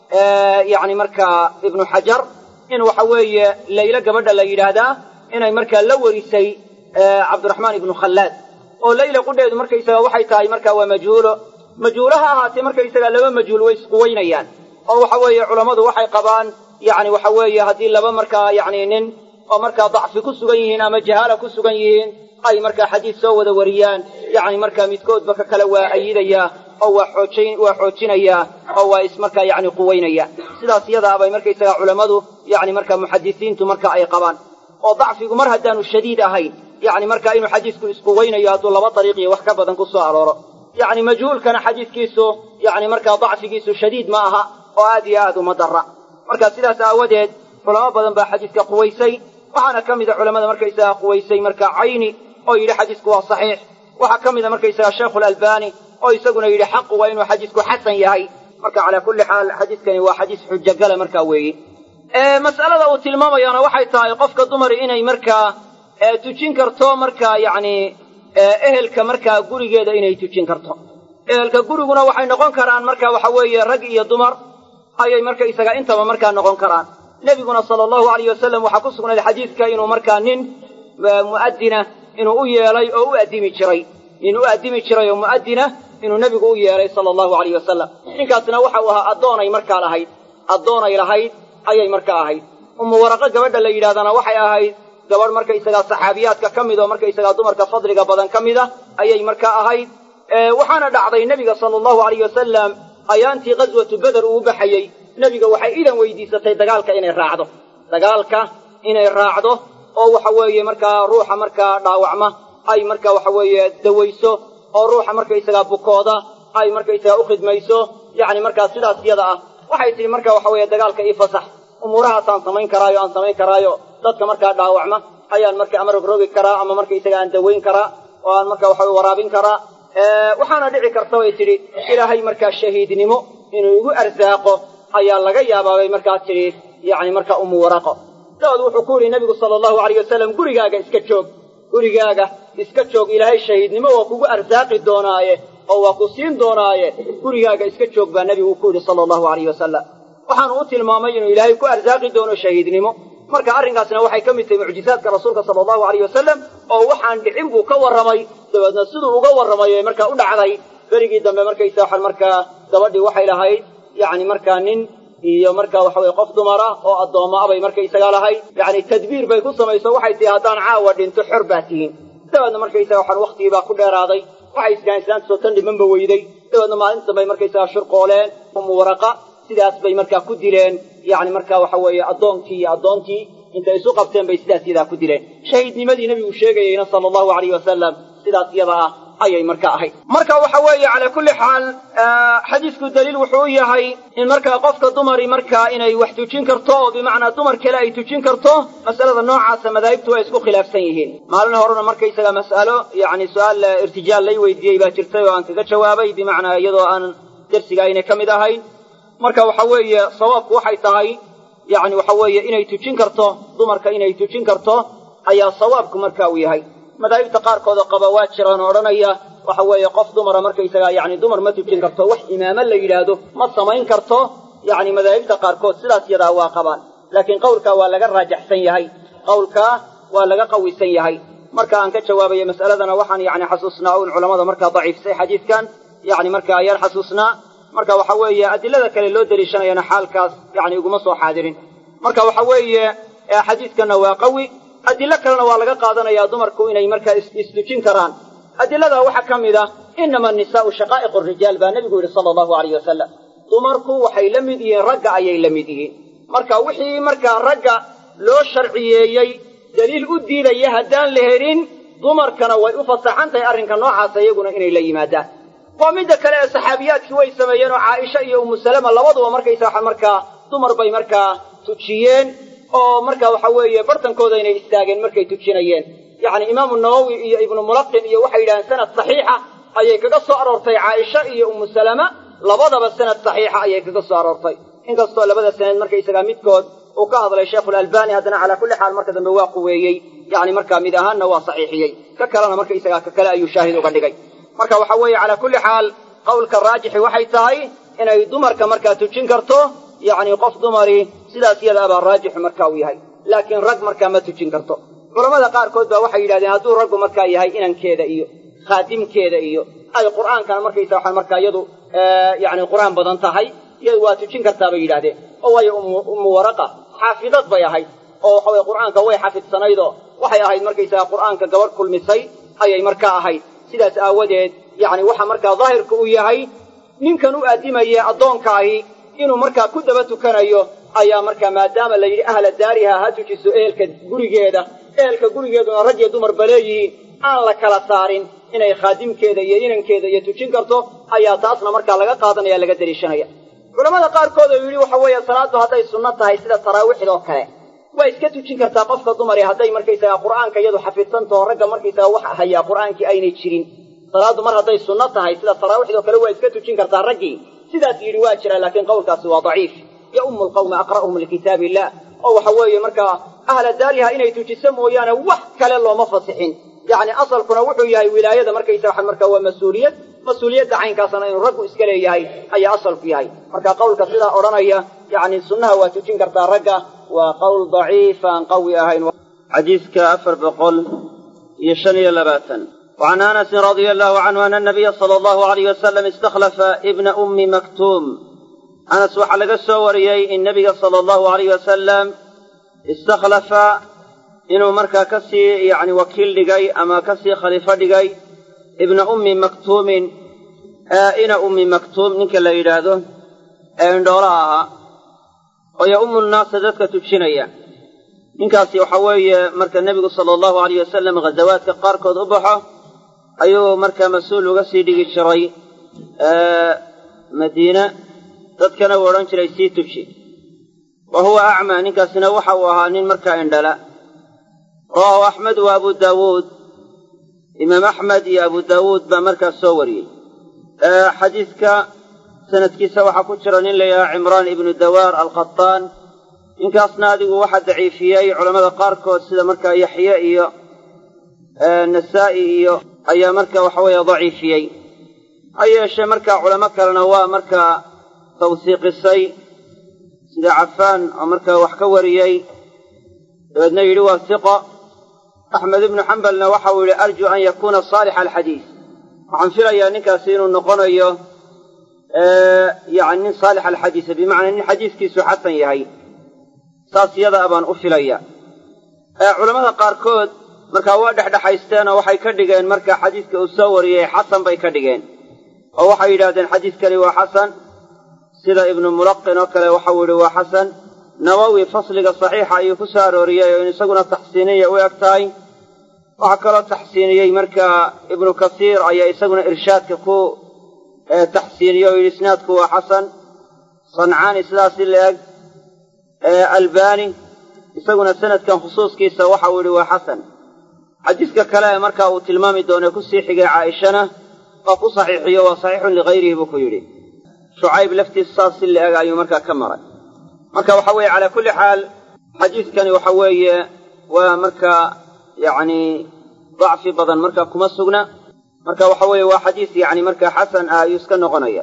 yani markaa ibnu xajar in waxa weeye laylo gabadha la yidhaahdaa inay markaa la warisay cabdiraxmaan ibnu khallaad oo layla qudheedu markaysaga waxay tahay markaa waa majhuulo majhuulo ha ahaatee markaysaga laba majhuul way isquweynayaan oo waxa weeye culammadu waxay qabaan yani waxa weeye haddii laba markaa yani nin oo markaa dacfi ku sugan yihiin ama jahaala ku sugan yihiin ay markaa xadiis soo wada wariyaan yani markaa midkoodba ka kale waa ayidayaa oo waa xoojin waa xoojinayaa oo waa is markaa yani quweynaya sidaas iyadaa bay markaysaga culammadu yani markaa muxadisiintu marka ay qabaan oo dacfigu mar haddaanu shadiid ahayn yani markaa inuu xadiisku isquweynayo hadduu laba dariiq iyo wax ka badan ku soo arooro yani majhuulkana xadiiskiisu yani markaa dacfigiisu shadiid ma aha oo aad iyo aad uma dara marka sidaas aawadeed culamo badan baa xadiiska quwaysay waxaana ka mida culamada markaysaga quwaysay marka cayni oo yidhi xadiisku waa saxiix waxaa ka mida markaysaga sheikhulalbani oo isaguna yidhi xaqu waa inuu xadiisku xasan yahay marka calaa kulli xaal xadiiskani waa xadiis xujogala markaa weeye mas'alada uu tilmaamayaana waxay tahay qofka dumari inay markaa tujin karto markaa yacni ehelka markaa gurigeeda inay tujin karto ehelka guriguna waxay noqon karaan marka waxa weeye rag iyo dumar ayay markaysaga intaba markaa noqon karaan nebiguna sala allahu alayh wasalam waxaa ku sugnayd xadiidka inuu markaa nin mu'adina inuu u yeelay oo u addimi jiray nin u addimi jiray oo mu'adina inuu nebigu u yeelay sala allahu alayh wasalam ninkaasna waxa uu ahaa addoonay markaa lahayd addoonay lahayd ayay markaa ahayd umu waraqo gabadha la yidhahdana waxay ahayd gabadh markaysagaa saxaabiyaadka ka mid oo markaysagaa dumarka fadliga badan ka mid a ayay markaa ahayd waxaana dhacday nebiga sala allahu alayh wasalam ayaantii ghaswatu beder uu baxayey nebiga waxay idan weydiisatay dagaalka inay raacdo dagaalka inay raacdo oo waxa weeye markaa ruuxa markaa dhaawacma ay marka waxa weeye dawayso oo ruuxa markaysagaa bukooda ay markaysagaa u khidmayso yacni markaa sidaas yada ah waxay tihi marka waxa weeye dagaalka ii fasax umuurahaasaan samayn karaayo aan samayn karaayo dadka markaa dhaawacma ayaan marka ama rogrogi karaa ama markaysaga aan dawayn karaa oo aan marka waxa waraabin karaa waxaana dhici karta bay tidhi ilaahay markaa shahiidnimo inuu igu arsaaqo ayaa laga yaabaa bay markaa tidhi yacni markaa umu waraqo dabaed wuxuu ku yidhi nebigu sala allahu alayh wasalam gurigaaga iska joog gurigaaga iska joog ilaahay shahiidnimo waa kugu arsaaqi doonaaye oo waa ku siin doonaaye gurigaaga iska joog baa nebigu ku yidhi sala allahu alayh wasalam waxaanu u tilmaamay inuu ilaahay ku arsaaqi doono shahiidnimo marka arrinkaasna waxay ka mid tahay mucjizaadka rasuulka sala allahu alayh wasalam oo waxaan dhicin buu ka warramay dabeedna siduu uga warramay ee markaa u dhacday berigii dambe markaysa waxaan markaa gabadhii waxay lahayd yacni markaa nin iyo markaa waxa weye qof dumara oo addoomma abay markaysaga lahayd yacni tadbiir bay ku samayso waxay tihi haddaan caawa dhinto xor baa tihiin dabeedna markaysaga waxaan waktigiibaa ku dheeraaday waxay iskaan islaantasoo tan dhimanba weyday dabeedna maalinta bay markaysaga shurqooleen umu waraqa sidaas bay markaa ku dileen yacni markaa waxa weeye addoonkii iyo addoontii intay isu qabteen bay sidaas yadaa ku dileen shahiidnimadii nebigu sheegayeyna sala allahu alayh wasalam sidaas yada ah ayay marka ahayd marka waxa weeye calaa kulli xaal xadiisku daliil wuxuu u yahay in markaa qofka dumari markaa inay wax tujin karto oo bimacnaa dumar kale ay tujin karto masalada noocaasa madaahibtu way isku khilaafsan yihiin maalin horena markaysaga mas'alo yacni su-aal irtijaal lay weydiiyey baa jirtay oo aan kaga jawaabay bimacnaa iyadoo aan dersiga aynay ka mid ahayn marka waxa weeye sawaabku waxay tahay yacni waxa weeye inay tujin karto dumarka inay tujin karto ayaa sawaabku marka uu yahay madaahibta qaarkood oo qaba waa jiraan oo odhanaya waxa weeye qof dumara markaysaga yacni dumar ma tujin karto wax imaamo la yidhaahdo ma samayn karto yacni madaahibta qaarkood sidaas yadaa waa qabaan laakiin qowlkaa waa laga raajaxsan yahay qowlkaa waa laga qawisan yahay marka aan ka jawaabayo mas'aladana waxaan yacni xasuusnaa un culammada markaa daciifsay xadiidkan yacni marka ayaan xasuusnaa marka waxa weeye adilada kale loo deliishanayana xaalkaas yani iguma soo xaadirin marka waxa weeye xadiidkanna waa qawi adilo kalena waa laga qaadanayaa dumarku inay markaa istujin karaan adiladaa waxaa ka mid ah inama anisaa'u shaqaa'iqu rijaal baa nebigu yidhi sala allahu alayh wasalam dumarku waxay la mid yihiin ragga ayay la mid yihiin marka wixii markaa ragga loo sharciyeeyey daliil u diidaya haddaan la helin dumarkana way u fasaxan tahay arrinka noocaasa iyaguna inay la yimaadaan waa midda kale ee saxaabiyaadkii way sameeyeen oo caaisha iyo umu salama labaduba markaysa waxa markaa dumar bay markaa tujiyeen oo marka waxa weeye bartankooda inay istaageen markay tujinayeen yacni imaamu nawowi iyo ibnu mulaqin iyo waxay yidhahdeen sanad saxiixa
ayay kaga soo aroortay caaisha iyo ummu salama labadaba sanad saxiixa ayay kaga soo aroortay inkastoo labada sanad markaysagaa midkood uu ka hadlay sheikhulalbani haddana calaa kulli xaal marka dambe waa quweeyey yacni markaa mid ahaanna waa saxiixiyey ka kalena markaysagaa ka kale ayuu shaahid uga dhigay marka waxa weeye calaa kulli xaal qowlka raajixi waxay tahay inay dumarka markaa tujin karto yacni qof dumari sidaas yadaa baa raajixu marka uu yahay laakiin rag markaa ma tujin karto culammada qaarkood baa waxay yidhahdeen hadduu raggu markaa yahay inankeeda iyo khaadimkeeda iyo ay qur'aankana markaysa waxaa markaa iyadu yacni qur'aan badan tahay iyadu waa tujin kartaa bay yidhahdeen oo waayo ummu waraqa xaafidad bay ahayd oo waxa weye qur'aanka way xafidsanaydoo waxay ahayd markaysaga qur'aanka gabadh kulmisay ayay markaa ahayd sidaas aawadeed yacni waxa markaa daahirka uu yahay ninkan u addimaya addoonkaahi inuu markaa ku daba tukanayo ayaa markaa maadaama la yidhi ahla daariha ha tujiso ehelka gurigeeda ehelka gurigeeduna rag iyo dumarba leeyihiin aan la kala saarin inay khaadimkeeda iyo inankeeda iyo tujin karto ayaa taasna markaa laga qaadanaya laga daliishanaya culamada qaarkood oo yidhi waxa weeye salaaddu hadday sunno tahay sida taraawiixdoo kale waa iska tujin kartaa qofka dumari hadday markaysaga qur'aanka iyadu xafidsantaho ragga markaysaga wax hayaa qur'aankii aynay jirin salaaddu mar hadday sunno tahay sida taraawiixdoo kale waa iska tujin kartaa raggii sidaas yidhi waa jira laakiin qowlkaasi waa daciif ya ummu lqawma aqra'uhum likitaab illah oo waxa weeye markaa ahla daariha inay tujiso mooyaane wax kale looma fasixin yacni asalkuna wuxuu yahay wilaayada markaysa waxa markaa waa mas-uuliyad mas-uuliyadda caynkaasna inuu raggu iska leeyahay ayaa asalku yahay marka qowlka sidaa odhanaya yacni sunnaha waa tujin kartaa ragga waa qowl daciif aan qawi ahayn
xadiiska afar boqol iyo shan iyo labaatan وعن أنس رضي الله عنه أن النبي صلى الله عليه وسلم استخلف ابن أم مكتوم أنس waxaa laga soo wariyey in nebiga sala allahu alayh wasalam istakhlafa inuu markaa ka sii yacni wakiil dhigay ama ka sii khaliifo dhigay ibna ummi maktuumin ina ummi maktuum ninka la yidhaahdo ee indhoolaha ahaa oo ya-ummu nnaasa dadka tujinaya ninkaasi waxa weeye marka nebigu sala allahu alayh wasalam ghazawaadka qaarkood u baxo ayuu markaa mas-uul uga sii dhigi jiray madiina dadkana uu odhan jiray sii tuji wa huwa acmaa ninkaasina waxa uu ahaa nin markaa indhala rawaahu axmed wa abu daawuud imaam axmed iyo abu daawuud baa markaas soo wariyey xadiidka sanadkiisa waxaa ku jira nin la yidhaha cimraan ibnu dawaar alkhataan ninkaasna adigu waxaa daciifiyey culammada qaarkood sida markaa yaxye iyo nasaa'i iyo ayaa marka waxa weeye daciifiyey ha yeeshee markaa culamo kalena waa markaa tawsiiqisay sida cafaan oo markaa wax ka wariyey dabeedna yidhi waa siqo axmed ibnu xambalna waxa uu yidhi arju an yakuuna saalixa alxadiis waxaan filayaa ninkaasi inuu noqonayo yani nin saalix alxadiisa bimacnaa nin xadiiskiisu xasan yahay saas yadaa baan u filaya culammada qaarkood markaa waa dhexdhexaysteen oo waxay ka dhigeen marka xadiiska uu soo wariyey xasan bay ka dhigeen oo waxay yidhahdeen xadiiskani waa xasan sida ibnu mulaqin oo kale waxau yidhi waa xasan nawowi fasliga saxiixa ayuu ku soo arooriyey oo in isaguna taxsiiniya u eg tahay waxaa kaloo taxsiiniyey markaa ibnu kasiir ayaa isaguna irshaadka ku taxsiiniyey oo yidhi isnaadku waa xasan sancaani sidaasi la eg albani isaguna sanadkan khusuuskiisa waxa uu yidhi waa xasan xadiiska kale ee markaa uu tilmaami doono kusii xigay caaishana waa ku saxiixiyo waa saxiixun ligayrihi buu ku yidhi shucayb laftiisa saas si la eg ayuu markaa ka maray marka waxa weeye calaa kulli xaal xadiiskani waxa weeye waa markaa yacni dacfi badan markaa kuma sugna marka waxa weeye waa xadiis yacni markaa xasan ah ayuu iska noqonaya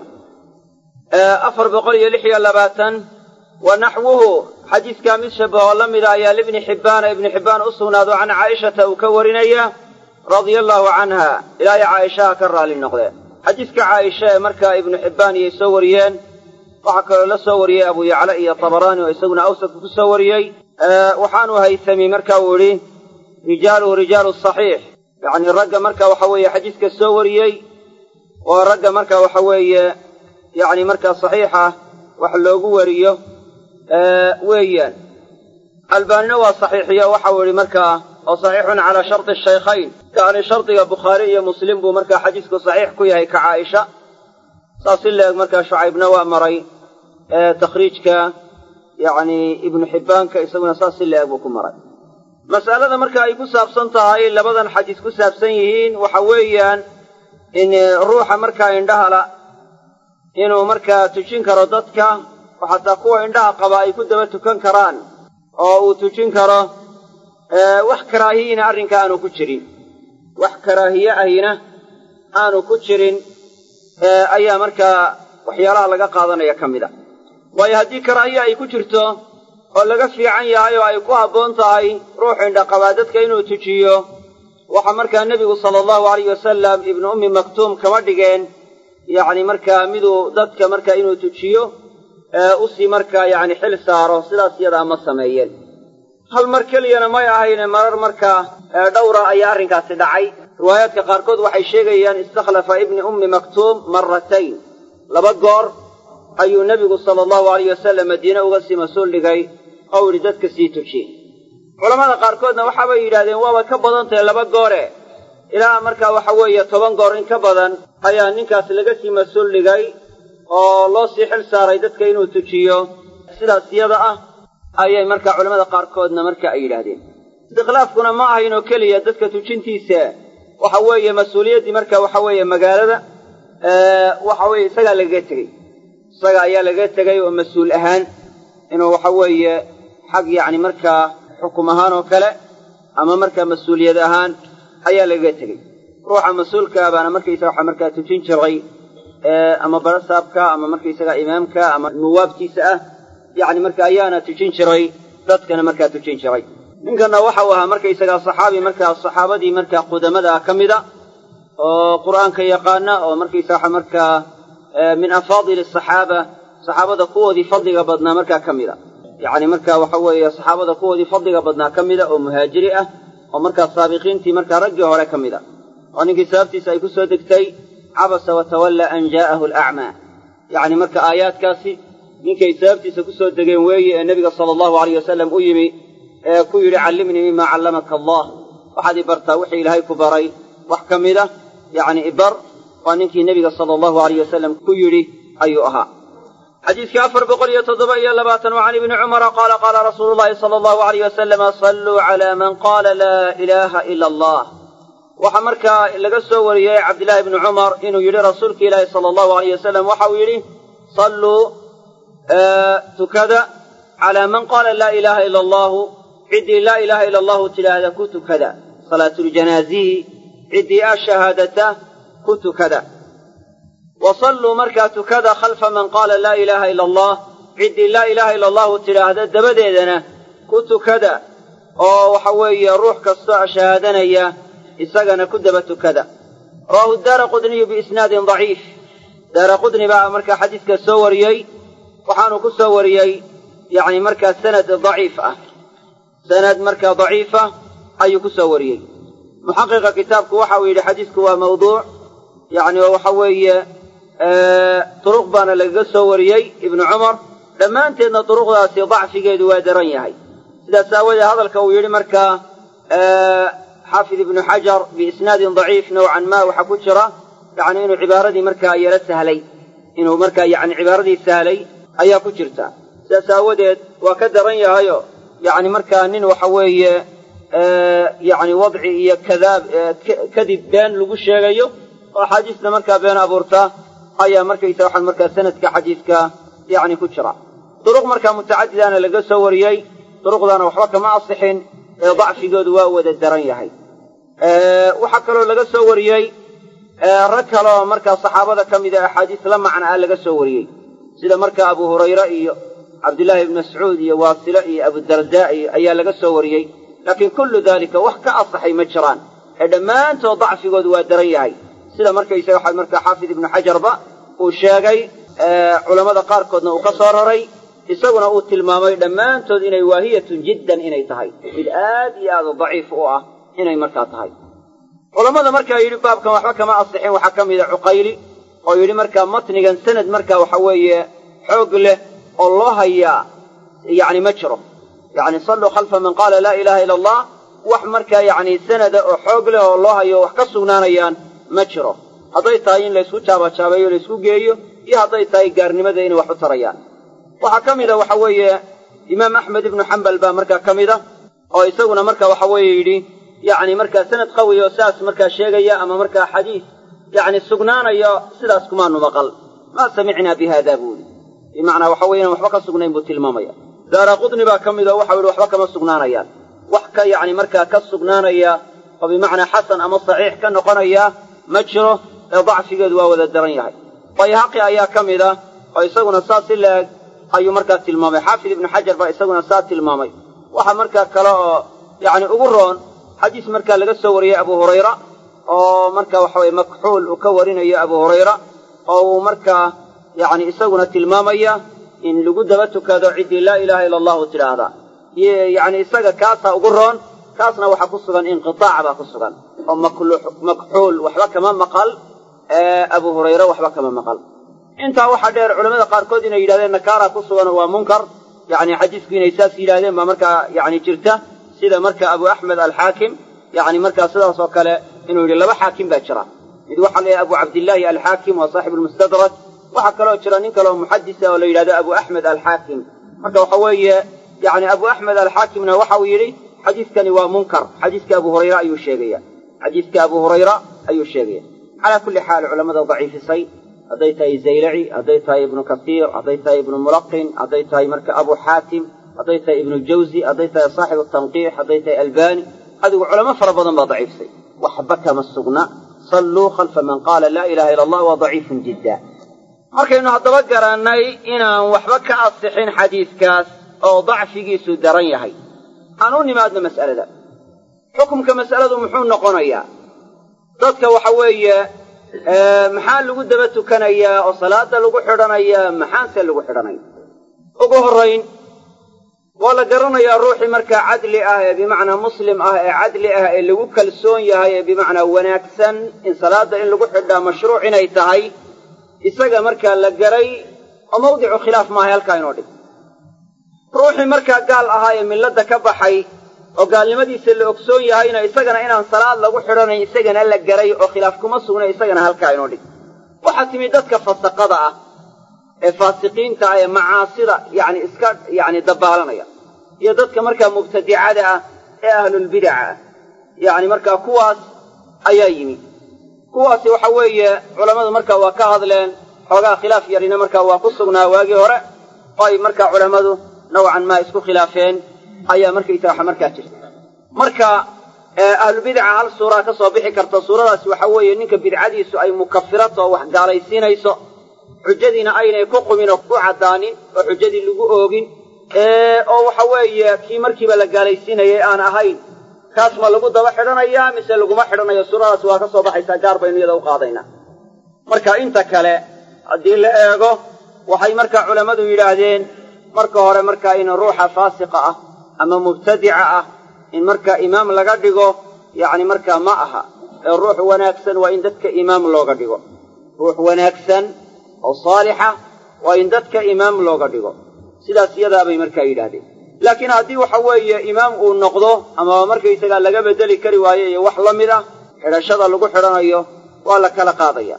afar boqol iyo lix iyo labaatan wa naxwuhu xadiiskaa mid shabahoo la mida ayaa libni xibbaana ibni xibbaan u sugnaado can caaishata uu ka warinaya radia allaahu canha ilaahay caaishaha ka raalli noqde xadiiska caaisha ee markaa ibnu xibbaan iyay soo wariyeen waxaa kaloo la soo wariyey abu yacla iyo tabaraani oo isaguna awsadka ku soo wariyey waxaanu haytami marka uu idhi rijaaluhu rijaalu saxiix yacni ragga marka waxa weeye xadiiska soo wariyey waa ragga marka waxa weeye yacni markaa saxiixa wax loogu wariyo weeyaan albaanina waa saxiixiyo waxau idhi markaa oo saxiixun calaa sharti shaykhayn yacni shardiga bukhaari iyo muslim buu markaa xadiisku saxiix ku yahay ka caaisha saas si la eg markaa shucaybna waa maray takhriijka yacni ibnu xibbaanka isaguna saas si la eg buu ku maray mas'alada marka ay ku saabsan tahay labadan xadiis ku saabsan yihiin waxa weeyaan in ruuxa markaa indhahala inuu markaa tujin karo dadka oo xataa kuwa indhaha qaba ay ku daba tukan karaan oo uu tujin karo wax karaahiyina arrinka aanu ku jirin wax karaahiye ahina aanu ku jirin ayaa markaa waxyaalaha laga qaadanaya ka mid a waayo haddii karaahiye ay ku jirto oo laga fiican yahay oo ay ku habboon tahay ruux indhaqabaa dadka inuu tujiyo waxaa markaa nebigu sala allahu alayh wasalam ibnu ummi maktuum kama dhigeen yacni markaa miduu dadka markaa inuu tujiyo usii markaa yacni xil saaro sidaas iyadaa ma sameeyeen hal mar keliyana may ahayne marar markaa dhowra ayaa arrinkaasi dhacay riwaayaadka qaarkood waxay sheegayaan istakhlafa ibni ummi maktuum maratayn laba goor ayuu nebigu sala allahu alayh wasalam madiine uga sii mas-uul dhigay oo yidhi dadka sii tujiye culammada qaarkoodna waxaabay yidhahdeen waaba ka badan tahay laba goore ilaa markaa waxa weeye toban goor in ka badan ayaa ninkaas laga sii mas-uul dhigay oo loo sii xil saaray dadka inuu tujiyo sidaas iyada ah ayay markaa culammada qaarkoodna marka ay yidhaahdeen istikhlaafkuna ma ahayn oo keliya dadka tujintiisa waxa weeye mas-uuliyaddii marka waxa weeye magaalada waxa weeye isagaa lagaga tegey isaga ayaa lagaga tegay oo mas-uul ahaan inuu waxa weeye xag yacni markaa xukum ahaan oo kale ama markaa mas-uuliyad ahaan ayaa lagaga tegey ruuxa mas-uulka baana markaysaga waxa markaa tujin jiray ama barasaabka ama markaysaga imaamka ama nuwaabtiisa ah yacni marka ayaana tujin jiray dadkana markaa tujin jiray ninkanna waxau ahaa markaysagaa saxaabi markaa saxaabadii markaa qudamada ah ka mida oo qur'aanka yaqaana oo markaysa waxa markaa min afaadili asaxaaba saxaabada kuwoodii fadliga badnaa markaa ka mida yacni marka waxa weeye saxaabada kuwoodii fadliga badnaa ka mida oo muhaajiri ah oo markaa saabiqiintii markaa raggii hore ka mid a oo ninkii sababtiisa ay ku soo degtay cabasa watawalla an jaa'ahu alacmaa yacni marka aayaadkaasi ninkay sababtiisa ku soo degeen weeye ee nebiga sala allahu alayh wasalam u yimi ee ku yidhi callimnii mima callamaka allah waxaad i bartaa wixii ilaahay ku baray wax ka mid a yacni ibar waa ninkii nebiga sala allahu alayh wasalam ku yidhi ayuu ahaa xadiiska afar boqol iyo toddoba iyo labaatan wa can ibni cumara qaala qaala rasuulu llahi sala allahu alayh wasalama salluu calaa man qaala laa ilaaha ila allah waxaa markaa laga soo wariyey cabdillaahi ibni cumar inuu yidhi rasuulka ilaahi sala allahu alayh wasalam waxa uu yidhi salluu tukada calaa man qaala laa ilaaha ila allahu ciddii laa ilaaha ila allahu tidhaahda ku tukada salaatuljanaazihi ciddii a shahaadata ku tukada wa salluu markaa tukada khalfa man qaala laa ilaaha ila allah ciddii laa ilaaha ila allahu tidhaahda dabadeedana ku tukada oo waxa weeye ruux kastoo shahaadanaya isagana ku daba tukada rawaahu daara qudniyu biisnaadin daciif daara qudni baa markaa xadiiska soo wariyey waxaanu ku soo wariyey yacni markaa sanad daciif ah sanad markaa daciifa ayuu ku soo wariyey muxaqiqa kitaabku waxa uu yidhi xadiisku waa mawduuc yacni oo waxa weeye turuq baana lagaga soo wariyey ibnu cumar dhammaanteedna turuqdaasi dacfigeedu waa daran yahay sidaas aawoodee hadalka uu yidhi markaa xaafid ibnu xajar biisnaadin daciif nowcan ma waxaa ku jira yacni inuu cibaaradii markaa yaro sahlay inuu markaa yacni cibaaradii sahlay ayaa ku jirta sidaas aawadeed waa ka daran yahayo yacni markaa nin waxa weeye yacni wadci iyo kadaab kadib been lagu sheegayo oo axaadiisna markaa been abuurta ayaa markaysa waxaan markaa sanadka xadiiska yacni ku jira duruq markaa mutacadidana laga soo wariyey duruqdaana waxba kama asixin ee dacfigoodu waa wada daran yahay waxaa kaloo laga soo wariyey rag kaloo markaa saxaabada ka mida axaadiis la macna ah laga soo wariyey sida markaa abu hurayre iyo cabdillaahi ibni mascuud iyo waasile iyo abudardaa iyo ayaa laga soo wariyey laakiin kullu daalika wax ka asaxay ma jiraan ee dhammaantood dacfigoodu waa daran yahay sida markaysaga waxa markaa xaafid ibnu xajarba uu sheegay culammada qaarkoodna uu ka soo raray isaguna uu tilmaamay dhammaantood inay waahiyatun jiddan inay tahay mid aad iyo aad u daciif u ah inay markaa tahay culammada markaa yidhi baabkan waxba kama asixin waxaa ka mida cuqayli oo yidhi markaa matnigan sanad markaa waxa weeye xoog leh oo loo hayaa yacni ma jiro yacni salluu khalfa man qaala laa ilaaha ila allah wax markaa yacni sanada oo xoog leh oo loo hayo wax ka sugnaanayaan ma jiro hadday tahay in laysku jaabajaabeeyo laysku geeyo iyo hadday tahay gaarnimada inay wax u tarayaan waxaa ka mida waxa weeye imaam axmed ibnu xambal baa markaa ka mida oo isaguna marka waxa weeye yidhi yacni markaa sanad qawi oo saas markaa sheegaya ama markaa xadiis yacni sugnaanayo sidaas kumaanu maqal maa samicnaa bi haada buuli bimacnaa waxa weeye inaan waxba ka sugnayn buu tilmaamaya daara qudni baa ka mid oo waxau yihi waxba kama sugnaanayaan wax ka yacni markaa ka sugnaanaya oo bimacnaa xasan ama saxiix ka noqonaya ma jiro ee dacfigeedu waa wada daran yahay bayhaqi ayaa ka mid ah oo isaguna saas si la-eg ayuu markaa tilmaamay xaafid ibnu xajar baa isaguna saa tilmaamay waxa markaa kale oo yacni ugu roon xadiis markaa laga soo wariyey abu hurayra oo marka waxa weye makxuul uu ka warinayo abu hurayra oo uu markaa yacni isaguna tilmaamaya in lagu daba tukado ciddii laa ilaaha ila allahu tidhaahda yacni isaga kaasaa ugu roon kaasna waxaa ku sugan inqitaac baa ku sugan oo makxuul waxba kama maqal abu hurayre waxba kama maqal intaa waxaa dheer culamada qaarkood inay yidhahdeen nakaara ku sugan waa munkar yani xadiisku inay saas yidhahdeen baa markaa yani jirta sida marka abu axmed alxaakim yani markaa sidaas oo kale inuu yidhi laba xaakim baa jira mid waxaa la yidhaha abu cabdillaahi alxaakim waa saaxibu lmustadrak waxaa kaloo jira nin kaleoo muxadisa oo la yidhahdo abu axmed alxaakim marka waxa weeye yani abu axmed alxaakimna waxa uu yidhi xadiiskani waa munkar xadiiska abu hurayra ayuu sheegaya xadiiska abu hurayra ayuu sheegaya calaa kulli xaal culamada daciifisay hadday tahay zaylaci hadday tahay ibnu kasiir hadday tahay ibnu mulaqin hadday tahay marka abu xaatim hadday tahay ibnu jawzi hadday tahay saaxibu tanqiix hadday tahay albani adigu culamo fara badan baa daciifsay waxba kama sugna salluu khalfa man qaala laa ilaha illa allah waa daciifun jidda markaynu haddaba garannay inaan waxba ka asixin xadiiskaas oo dacfigiisu daran yahay aan u nimaadno mas'alada xukumka mas'aladu muxuu noqonayaa dadka waxa weeye maxaa lagu daba tukanayaa oo salaada lagu xidhanayaa maxaanse lagu xidhanaya ugu horrayn waa la garanayaa ruuxii markaa cadli ah ee bimacnaa muslim ah ee cadli ah ee lagu kalsoon yahay ee bimacnaa wanaagsan in salaadda in lagu xidhaa mashruuc inay tahay isaga markaa la garay oo mawdicu khilaaf maahay halkaa inoo dhig ruuxii markaa gaal ahaa ee milladda ka baxay oo gaalnimadiisa la ogsoon yahayna isagana inaan salaad lagu xidhanayn isagana la garay oo khilaaf kuma sugna isagana halkaa inoo dhig waxaa timi dadka fasaqada ah ee faasiqiinta ah ee macaasida yacni iska yacni dabaalanaya iyo dadka markaa mubtadicada ah ee ahlulbidaca ah yacni markaa kuwaas ayaa yimi kuwaasi waxa weeye culammadu markaa waa ka hadleen xoogaa khilaaf yarina markaa waa ku sugnaa waagii hore oo ay markaa culammadu nawcan maa isku khilaafeen ayaa markaysa waxa markaa jirta marka ahlubidaca hal suuraa ka soo bixi karta suuradaasi waxa weeye ninka bidcadiisu ay mukafirato wax gaalaysiinayso xujadiina aynay ku qumin oo ku caddaanin oo xujadii lagu oogin oo waxa weeye kii markiiba la gaalaysiinayay aan ahayn kaas ma lagu daba xidhanayaa mise laguma xidhanayo suuradaasi waa ka soo baxaysaa gaar baynu iyada u qaadaynaa marka inta kale haddii la eego waxay markaa culammadu yidhaahdeen marka hore markaa in ruuxa faasiqa ah ama mubtadica ah in markaa imaam laga dhigo yacni markaa ma aha ee ruux wanaagsan waa in dadka imaam looga dhigo ruux wanaagsan oo saalixa waa in dadka imaam looga dhigo sidaas iyadaabay markaa yidhaahdeen laakiin haddii waxa weeye imaam uu noqdo ama markaysagaa laga bedeli kari waayo iyo wax la mid ah xidhashada lagu xidhanayo waa la kala qaadaya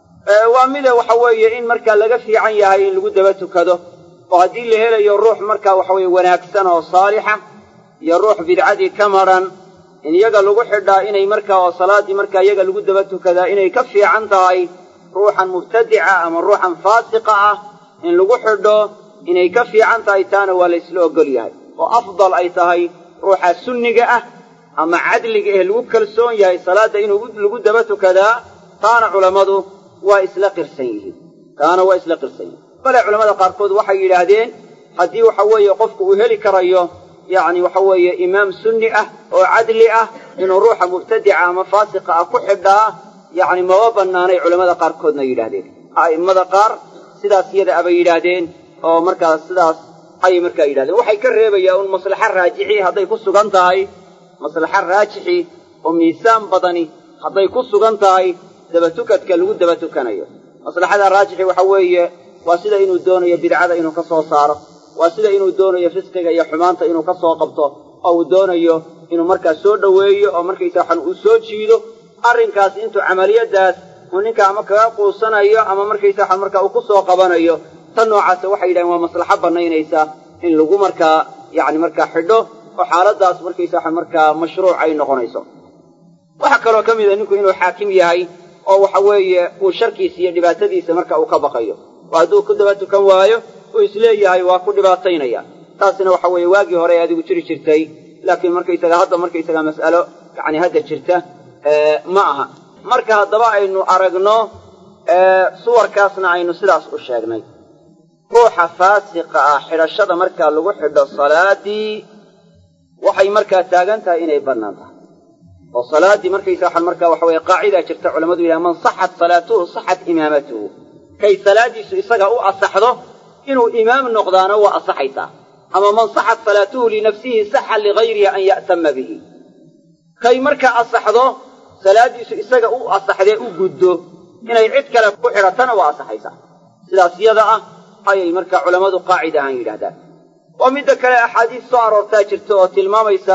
waa mide waxa weeye in markaa laga fiican yahay in lagu daba tukado oo haddii la helayo ruux markaa waxa weye wanaagsan oo saalixa iyo ruux bidcadii ka madran in iyaga lagu xidhaa inay markaa oo salaaddii markaa iyaga lagu daba tukadaa inay ka fiican tahay ruuxan mubtadica ama ruuxan faasiqa ah in lagu xidho inay ka fiican tahay taana waa la ysla ogol yahay oo afdal ay tahay ruuxa sunniga ah ama cadliga eh lagu kalsoon yahay salaadda inuu lagu daba tukadaa taana culammadu waa isla qirsan yihiin taana waa isla qirsan yihiin bale culamada qaarkood waxay yidhaahdeen haddii waxa weeye qofku uu heli karayo yacni waxa weeye imaam sunni ah oo cadli ah inuu ruuxa mubtadica ama faasiqa ah ku xidhaa yacni maba bannaanay culamada qaarkoodna yidhaahdeen a'immada qaar sidaas iyada abay yidhaahdeen oo markaas sidaas ayay markaa yidhahdeen waxay ka reebayaan un maslaxa raajixi hadday ku sugan tahay maslaxa raajixi oo miisaan badani hadday ku sugan tahay dabatukadka lagu daba tukanayo maslaxada raajixi waxa weeye waa sida inuu doonayo bidcada inuu ka soo saaro waa sida inuu doonayo fisqiga iyo xumaanta inuu ka soo qabto oo uu doonayo inuu markaa soo dhoweeyo oo markaysa waxan uu soo jiido arrinkaas intuu camaliyadaas uu ninka ama kaga quusanayo ama markaysa waxan markaa uu ku soo qabanayo tan noocaasa waxay yidhahen waa maslaxo bannaynaysa in lagu markaa yacni markaa xidho oo xaaladaas markaysa waxan markaa mashruuc ay noqonayso waxaa kaloo ka mid a ninku inuu xaakim yahay
oo waxa weeye uu sharkiisa iyo dhibaatadiisa marka uu ka baqayo oo hadduu ku daba tukan waayo uu isleeyahay waa ku dhibaataynaya taasina waxa weeye waagii hore ee adigu jiri jirtay laakiin markaysaga hadda markaysaga mas'alo yacni hadda jirta ma aha marka haddaba aynu aragno suwarkaasna aynu sidaas u sheegnay ruuxa faasiqa ah xidhashada markaa lagu xidho salaadii waxay markaa taagan tahay inay bannaan tahay oo salaaddii markaysa waxaan markaa waxa weye qaacidaa jirta culamadu yidhaha man saxat salaatuhu saxat imaamatuhu kay salaadiisu isaga u asaxdo inuu imaam noqdaana waa asaxaysaa ama man saxat salaatuhu linafsihi saxa ligayrihi an ya'tama bihi kay markaa asaxdo salaaddiisu isaga u asaxdee u guddo inay cid kale ku xidhatana waa asaxaysaa sidaas yada ah ayay markaa culammadu qaacid ahaan yidhahdaan oo midda kale axaadiis soo aroortaa jirta oo tilmaamaysa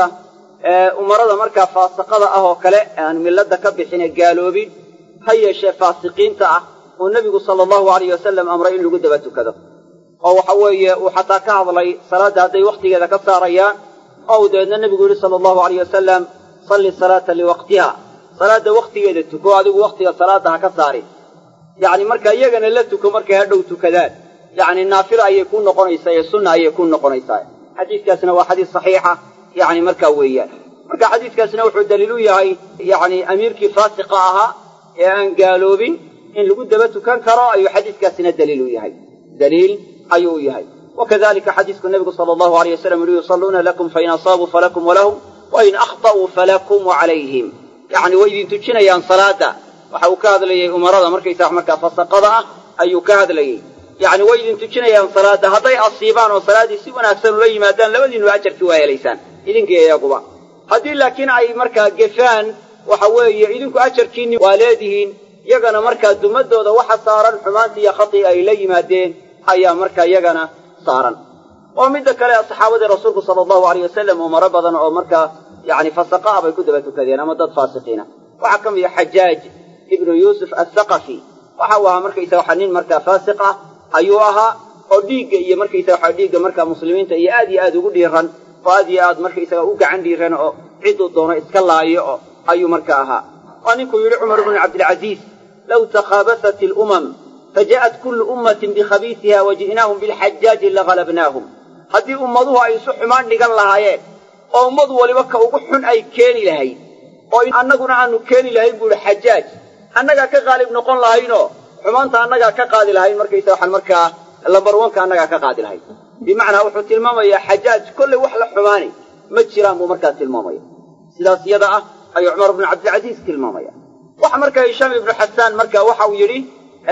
umarada markaa faasiqada ah oo kale aan milladda ka bixine gaaloobin ha yeeshee faasiqiinta ah oo nebigu sala allahu alayh wasalam amray in lagu daba tukado oo waxa weeye uu xataa ka hadlay salaadda hadday wakhtigeeda ka saarayaan oo uu dabeedna nebigu yidhi sala allahu alayh wasalam salli salaata liwaqtiha salaadda wakhtigeeda tuko adigu wakhtiga salaadda ha ka saarin yacni marka iyagana la tuko markay hadhow tukadaan yacni naafilo ayay ku noqonaysaa ee sunna ayay ku noqonaysaa xadiiskaasina waa xadiis saxiixa yacni markaa weeyaan marka xadiiskaasina wuxuu daliil u yahay yacni amiirkii faasiqa ahaa ee aan gaaloobin in lagu daba tukan karo ayuu xadiiskaasina daliil u yahay daliil ayuu u yahay wakadalika xadiisku nebigu sala allahu alayh wasalam yihi yusalluuna lakum fain asaabuu falakum walahum wain akhta'uu falakum wacalayhim yacni way idin tujinayaan salaada waxa uu ka hadlayay umarada markaysaa markaa fasaqada ah ayuu ka hadlayey yacni way idin tujinayaan salaada hadday asiibaan oo salaaddii si wanaagsan ula yimaadaan labadiinu ajarkii waa helaysaan idinkii iyaguba haddii laakiin ay markaa gefaan waxa weeye idinku ajarkiinni waa leedihiin yagana markaa dumadooda waxa saaran xumaantii iyo khatii ay la yimaadeen ayaa markaa yagana saaran oo midda kale saxaabadii rasuulku sala allahu alayh wasalam umaro badan oo markaa yacni fasaqa ah bay ku daba tukadeen ama dad faasiqiina waxaa ka mid a xajaaj ibnu yuusuf athaqafi waxa uu ahaa markaysa waxa nin markaa faasiq ah ayuu ahaa oo dhiigga iyo markaysa waxa dhiigga markaa muslimiinta iyo aad iyo aad ugu dhiiran oo aad iyo aad markaysaga u gacan dhiiran oo cidduu doono iska laayo oo ayuu marka ahaa waa ninkuu yidhi cumar bnu cabdilcaziiz low takhaabasat ilumam faja'at kullu ummatin bikhabiisiha waji'naahum bilxajaaji lagalabnaahum haddii ummaduhu ay isu xumaan dhigan lahaayeen oo ummadu waliba ka ugu xun ay keeni lahayd oo annaguna aanu keeni lahayn buu ihi xajaaj annagaa ka qaalib noqon lahaynoo xumaanta annagaa ka qaadi lahayn markaysa waxaan markaa lambarwanka annagaa ka qaadi lahayn bimacnaa wuxuu tilmaamayaa xajaaj kollay wax la xumaani ma jiraan buu markaa tilmaamaya sidaas iyada ah ayuu cumar bnu cabdilcasiis tilmaamaya waxa markaa hishaam ibnu xasaan marka waxa uu yidhi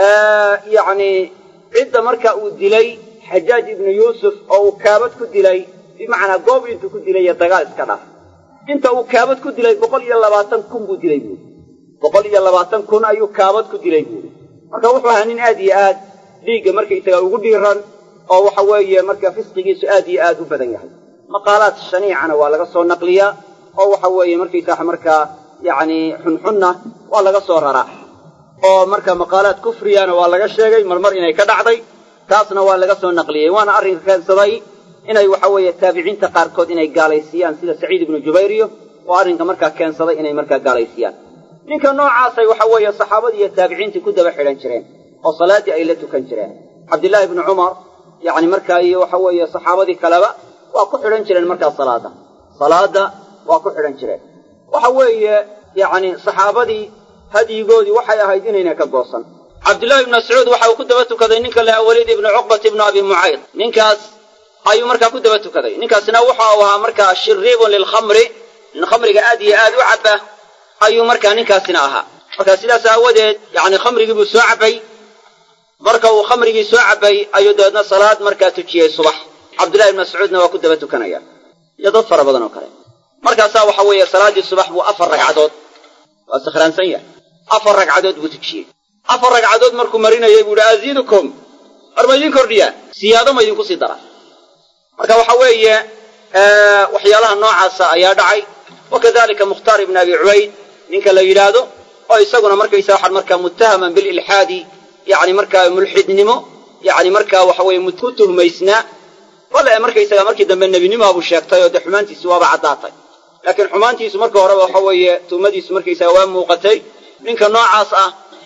yacni cidda marka uu dilay xajaaj ibnu yuusuf oo uu kaabad ku dilay bimacnaa goob intuu ku dilay iyo dagaal iska dhaaf inta uu kaabad ku dilay boqol iyo labaatan kun buu dilay buuri boqol iyo labaatan kun ayuu kaabad ku dilay buuri marka wuxuu ahaa nin aad iyo aad dhiigga markaysaga ugu dhiiran oo waxa weeye marka fisqigiisu aad iyo aad u badan yahay maqaalaad shaniicana waa laga soo naqliyaa oo waxa weeye markaysaa markaa yacni xunxunna waa laga soo raraa oo marka maqaalaad kufriyana waa laga sheegay marmar inay ka dhacday taasna waa laga soo naqliyey waana arrinka keensaday inay waxa weeye taabiciinta qaarkood inay gaalaysiiyaan sida saciid ibnu jubayriyo oo arrinka markaa keensaday inay markaa gaalaysiiyaan ninka noocaasay waxa weeye saxaabadii iyo taabiciintii ku daba xidhan jireen oo salaaddii ay la tukan jireen cabdillaahi ibnu cumar yacni markaa iyo waxa weeye saxaabadii kaleba waa ku xidhan jireen markaa salaada salaada waa ku xidhan jireen waxa weeye yacni saxaabadii hadyigoodii waxay ahayd inayna ka goosan cabdillahi ibnu mascuud waxa uu ku daba tukaday ninka laha waliid ibnu cuqbat ibnu abi mucayd ninkaas ayuu markaa ku daba tukaday ninkaasina waxa uu ahaa markaa shiriibun lilkhamri nin khamriga aad iyo aad u cabba ayuu markaa ninkaasina ahaa marka sidaas aawadeed yacni khamrigii buu soo cabbay marka uu khamrigii soo cabbay ayuu dabeedna salaad markaa tujiyey subax cabdullahi ibnu mascuudna waa ku daba tukanaya iyo dad fara badan oo kale markaasaa waxa weeye salaaddii subax buu afar ragcadood waa sakhraansan yahay afar ragcadood buu tujiyey afar ragcadood markuu marinayay buu ihi aziidukum war ma idin kordhiyaa siyaado ma idinku sii daraa marka waxa weeye waxyaalaha noocaasa ayaa dhacay wakadalika mukhtaar ibn abi cubayd ninka la yidhaahdo oo isaguna markaysa waxaan markaa muttahaman bililxaadi yacni markaa mulxidnimo yacni markaa waxa weeye ku tuhmaysnaa wala markaysaga markii dambe nebinimaabuu sheegtay oo dee xumaantiisi waaba caddaatay laakiin xumaantiisu marka horeba waxa weeye tuhmadiisu markaysaga waa muuqatay ninka noocaas ah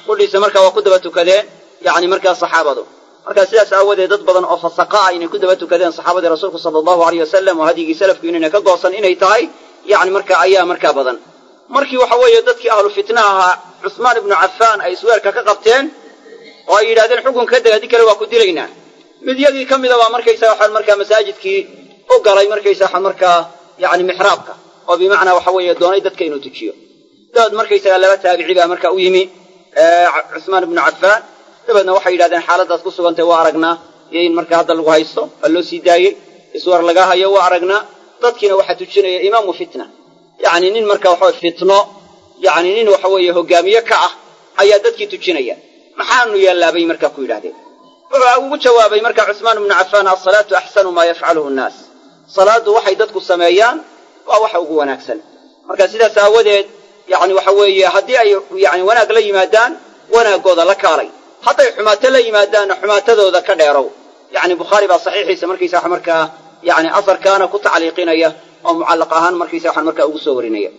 qudhiisa markaa waa ku daba tukadeen yacni markaa saxaabadu markaa sidaas aawadeed dad badan oo fasaqa ah inay ku daba tukadeen saxaabadii rasuulku sala allahu aleyh wasalam oo hadyigii salafku inayna ka goosan inay tahay yacni markaa ayaa markaa badan markii waxa weeye dadkii ahlu fitna ahaa cusmaan ibnu cafaan ay isweerka ka qabteen oo ay yidhahdeen xukunka ka deg haddii kale waa ku dilaynaa midyadii ka mida baa markaysaga waxaan markaa masaajidkii u galay markaysa waxaan markaa yacni mixraabka oo bimacnaa waxa weeye doonay dadka inuu tujiyo dabeed markaysaga laba taabici baa markaa u yimi cusmaan ibnu cafaan dabeedna waxay yidhahdeen xaaladaad ku sugantay waa aragnaa iyo in markaa hadda lagu haysto waa loo sii daayey iswar laga hayo waa aragnaa dadkiina waxaa tujinaya imaamu fitna yacni nin marka waxa fitno yacni nin waxa weeye hogaamiye ka ah ayaa dadkii tujinaya maxaanu yeellaabay markaa ku yidhahdeen wuxuu ugu jawaabay markaa cusmaan ibnu cafaan asalaatu axsanu maa yafcaluhu nnaas salaaddu waxay dadku sameeyaan waa waxa ugu wanaagsan marka sidaas aawadeed yacni waxa weeye haddii ay yani wanaag la yimaadaan wanaaggooda la kaalay hadday xumaato la yimaadaanna xumaatadooda ka dheerow yacni bukhaari baa saxiixiisa markaysa wax markaa yani asarkaana ku tacliiqinaya oo mucallaq ahaan markaysa waxaan markaa ugu soo warinaya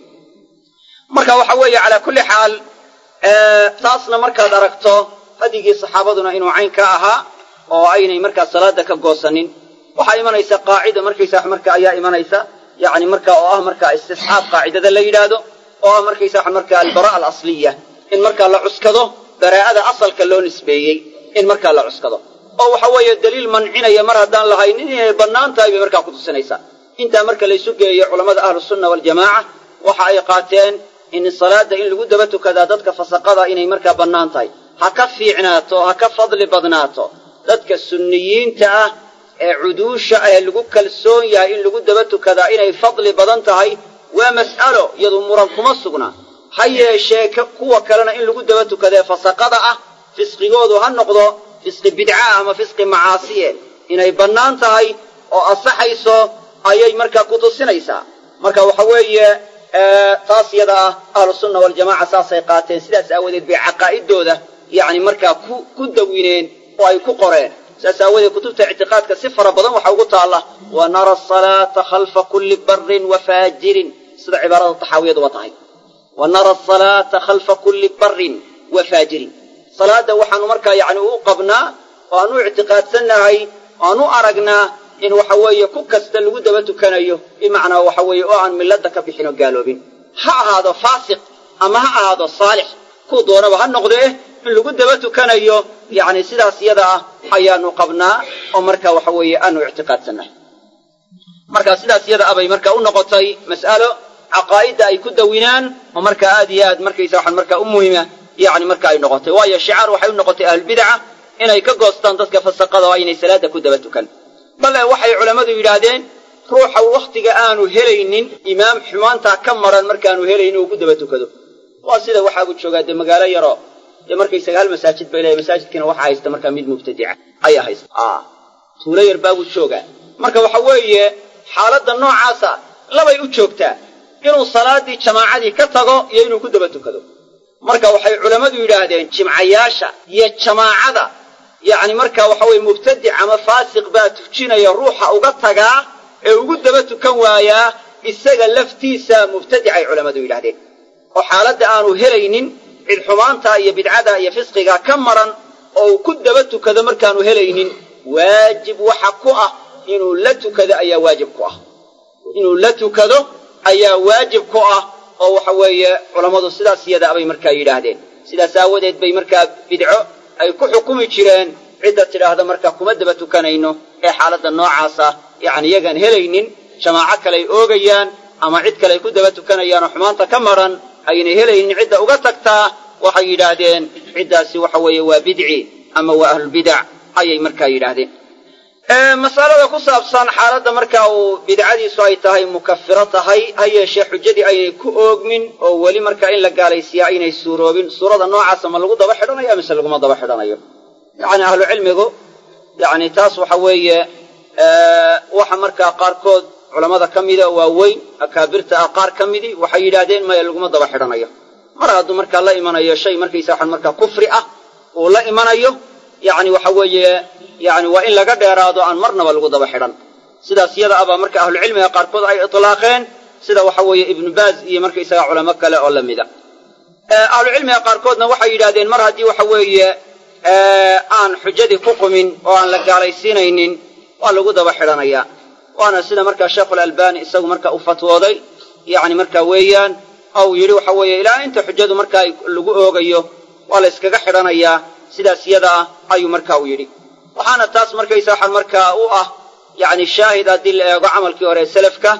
marka waxa weeye calaa kulli xaal taasna markaad aragto hadigii saxaabaduna inuu cayn ka ahaa oo aynay markaa salaada ka goosanin waxaa imanaysa qaacida markaysa wax marka ayaa imanaysa yani marka oo ah markaa istisxaab qaacidada la yidhaahdo oo ah markaysa wax markaa albara alasliya in markaa la cuskado baraa'ada asalka loo nisbeeyey in markaa la cuskado oo waxa weeye daliil mancinaya mar haddaan lahaynin inay bannaan tahay bay markaa kutusinaysaa intaa marka laysu geeyo culammada ahlusunna waljamaaca waxa ay qaateen in salaada in lagu daba tukadaa dadka fasaqada inay markaa bannaan tahay ha ka fiicnaato ha ka fadli badnaato dadka sunniyiinta ah ee cuduusha ah ee lagu kalsoon yahay in lagu daba tukadaa inay fadli badan tahay waa mas'alo iyadu muran kuma sugna ha yeeshee kuwa kalena in lagu daba tukadee fasaqada ah fisqigoodu ha noqdo fisqi bidcaah ama fisqi macaasiye inay bannaan tahay oo asaxayso ayay markaa ku tusinaysaa marka waxa weeye taas yada ah ahlusunna waljamaca saasay qaateen sidaas aawadeed bay caqaa'idooda yacni markaa ku ku dawineen oo ay ku qoreen saas aawadeed kutubta ictiqaadka si fara badan waxa ugu taalla wa nara asalaata khalfa kulli barin wa faajirin sida cibaarada taxaawiyaduba tahay wa nara asalaata khalfa kulli barin wa faajirin salaadda waxaanu markaa yacni u qabnaa oo aan u ictiqaadsannahay aan u aragnaa in waxa weeye ku kasta lagu daba tukanayo bimacnaa waxa weeye oo aan milladda ka bixin oo gaaloobin ha ahaado faasiq ama ha ahaado saalix kuu doonaba ha noqdee in lagu daba tukanayo yacni sidaas yada ah ayaanu qabnaa oo marka waxa weeye aanu ictiqaadsannahay marka sidaas yada ah bay marka u noqotay mas'alo caqaa'idda ay ku dawinaan oo markaa aad iyo aad markaysa waxaan markaa u muhima yacni marka ay noqotay waayo shicaar waxay u noqotay ahlulbidca inay ka goostaan dadka fasaqada oo aynay salaada ku daba tukan bale waxay culammadu yidhaahdeen ruuxa wakhtiga aanu helaynin imaam xumaantaa ka maran markaanu helaynin uu ku daba tukado waa sida waxaagu joogaa dee magaalo yaroo dee markaysaga hal masaajid bay leeyahay masaajidkiina waxa haysta markaa mid mubtadica ayaa haysta tuulo yar baabuu joogaa marka waxa weeye xaaladda noocaasa labay u joogtaa inuu salaaddii jamaacadii ka tago iyo inuu ku daba tukado marka waxay culammadu yidhaahdeen jimcayaasha iyo jamaacada yacni marka waxa weye mubtadic ama faasiq baa tujinaya ruuxa uga tagaa ee ugu daba tukan waayaa isaga laftiisa mubtadicay culammadu yidhahdeen oo xaaladda aanu helaynin cid xumaanta iyo bidcada iyo fisqiga ka maran oo uu ku daba tukado markaanu helaynin waajib waxa ku ah inuu la tukado ayaa waajib ku ah inuu la tukado ayaa waajib ku ah oo waxa weeye culammadu sidaas iyada bay markaa yidhaahdeen sidaas aawadeed bay markaa bidco ay ku xukumi jireen cidda tidhaahda markaa kuma daba tukanayno ee xaaladda noocaasa yacni iyagaan helaynin jamaaco kale ay oogayaan ama cid kale ay ku daba tukanayaan oo xumaanta ka maran aynay helaynin cidda uga tagtaa waxay yidhaahdeen ciddaasi waxa weeye waa bidci ama waa ahlulbidac ayay markaa yidhaahdeen masalada ku saabsan xaaladda marka uu bidcadiisu ay tahay mukafiro tahay ha yeeshee xujadii aynay ku oogmin oo weli markaa in la gaalaysiiya aynay suuroobin suurada noocaasa ma lagu daba xidhanayo mise laguma daba xidhanayo yacni ahlu cilmigu yacni taas waxa weeye waxa markaa qaarkood culammada ka mida waaweyn akaabirta ah qaar ka midii waxay yidhaahdeen maya laguma daba xidhanayo mar hadduu markaa la imanayo shay markaysa waxaan markaa kufri ah uu la imanayo yacni waxa weeye yacni waa in laga dheeraado aan marnaba lagu daba xidhan sidaas yada abaa marka ahlucilmiga qaarkood ay itlaaqeen sida waxa weeye ibnu baaz iyo markaysaga culamo kale oo la mida ahlucilmiga qaarkoodna waxay yidhahdeen mar haddii waxa weeye aan xujadii ku qumin oo aan la gaalaysiinaynin waa lagu daba xidhanayaa waana sida markaa sheekhulalbani isagu marka u fatwooday yacni marka weeyaan ou yidhi waxa weeye ilaa inta xujadu markaa lagu oogayo waa la yskaga xidhanayaa sidaas yada ah ayuu marka u yidhi waxaana taas markaysa waxaan markaa u ah yacni shaahid haddii la eego camalkii hore selafka